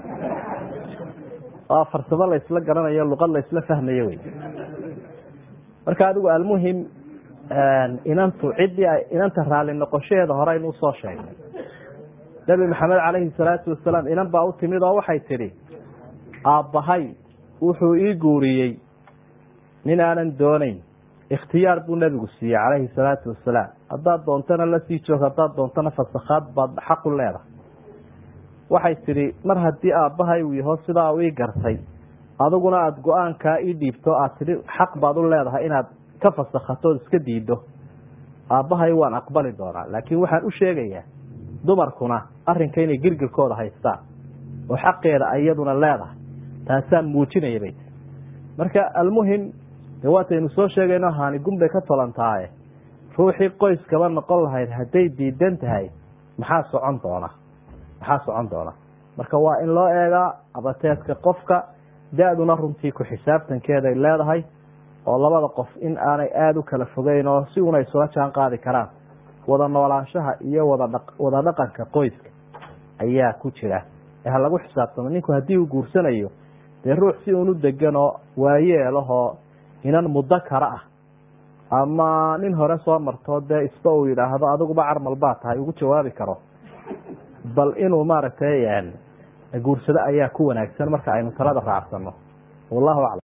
waa farsamo laysla garanayo luqad laysla fahmayo wey marka adigu almuhim inantu ciddii inanta raali noqoshaheeda hore aynu usoo sheegnay nebi maxamed calayhi salaatu wasalaam inan baa u timid oo waxay tidhi aabbahay wuxuu ii guuriyey nin aanan doonayn ikhtiyaar buu nebigu siiyey calayhi salaatu wasalaam haddaad doontana lasii joog haddaad doontana fasakhaad baad xaq u leedahay waxay tidhi mar haddii aabbahay uu yaho sidaa u ii gartay adiguna aada go-aankaa ii dhiibto aad tidhi xaq baad u leedahay inaad ka fasakhato ood iska diiddo aabbahay waan aqbali doonaa laakiin waxaan u sheegayaa dumarkuna arrinka inay girgirkooda haystaan oo xaqeeda iyaduna leedahay taasaan muujinaya bay tii marka almuhim dee waataynu soo sheegayno haani gunbay ka tolantaaye ruuxii qoyskaba noqon lahayd hadday diidan tahay maxaa socon doona maxaa socon doona marka waa in loo eegaa abateedka qofka da-duna runtii ku xisaabtankeeday leedahay oo labada qof in aanay aada u kala fogeyn oo si una isula jaan qaadi karaan wada noolaanshaha iyo wada wada dhaqanka qoyska ayaa ku jira ee ha lagu xisaabtamo ninku haddii uu guursanayo dee ruux si unu degan oo waayeelahoo inan muddo kara ah ama nin hore soo martoo dee isba uu yidhaahdo adiguba carmal baa tahay ugu jawaabi karo bal inuu maaragtay guursado ayaa ku wanaagsan marka aynu talada raacsano wallahu aclam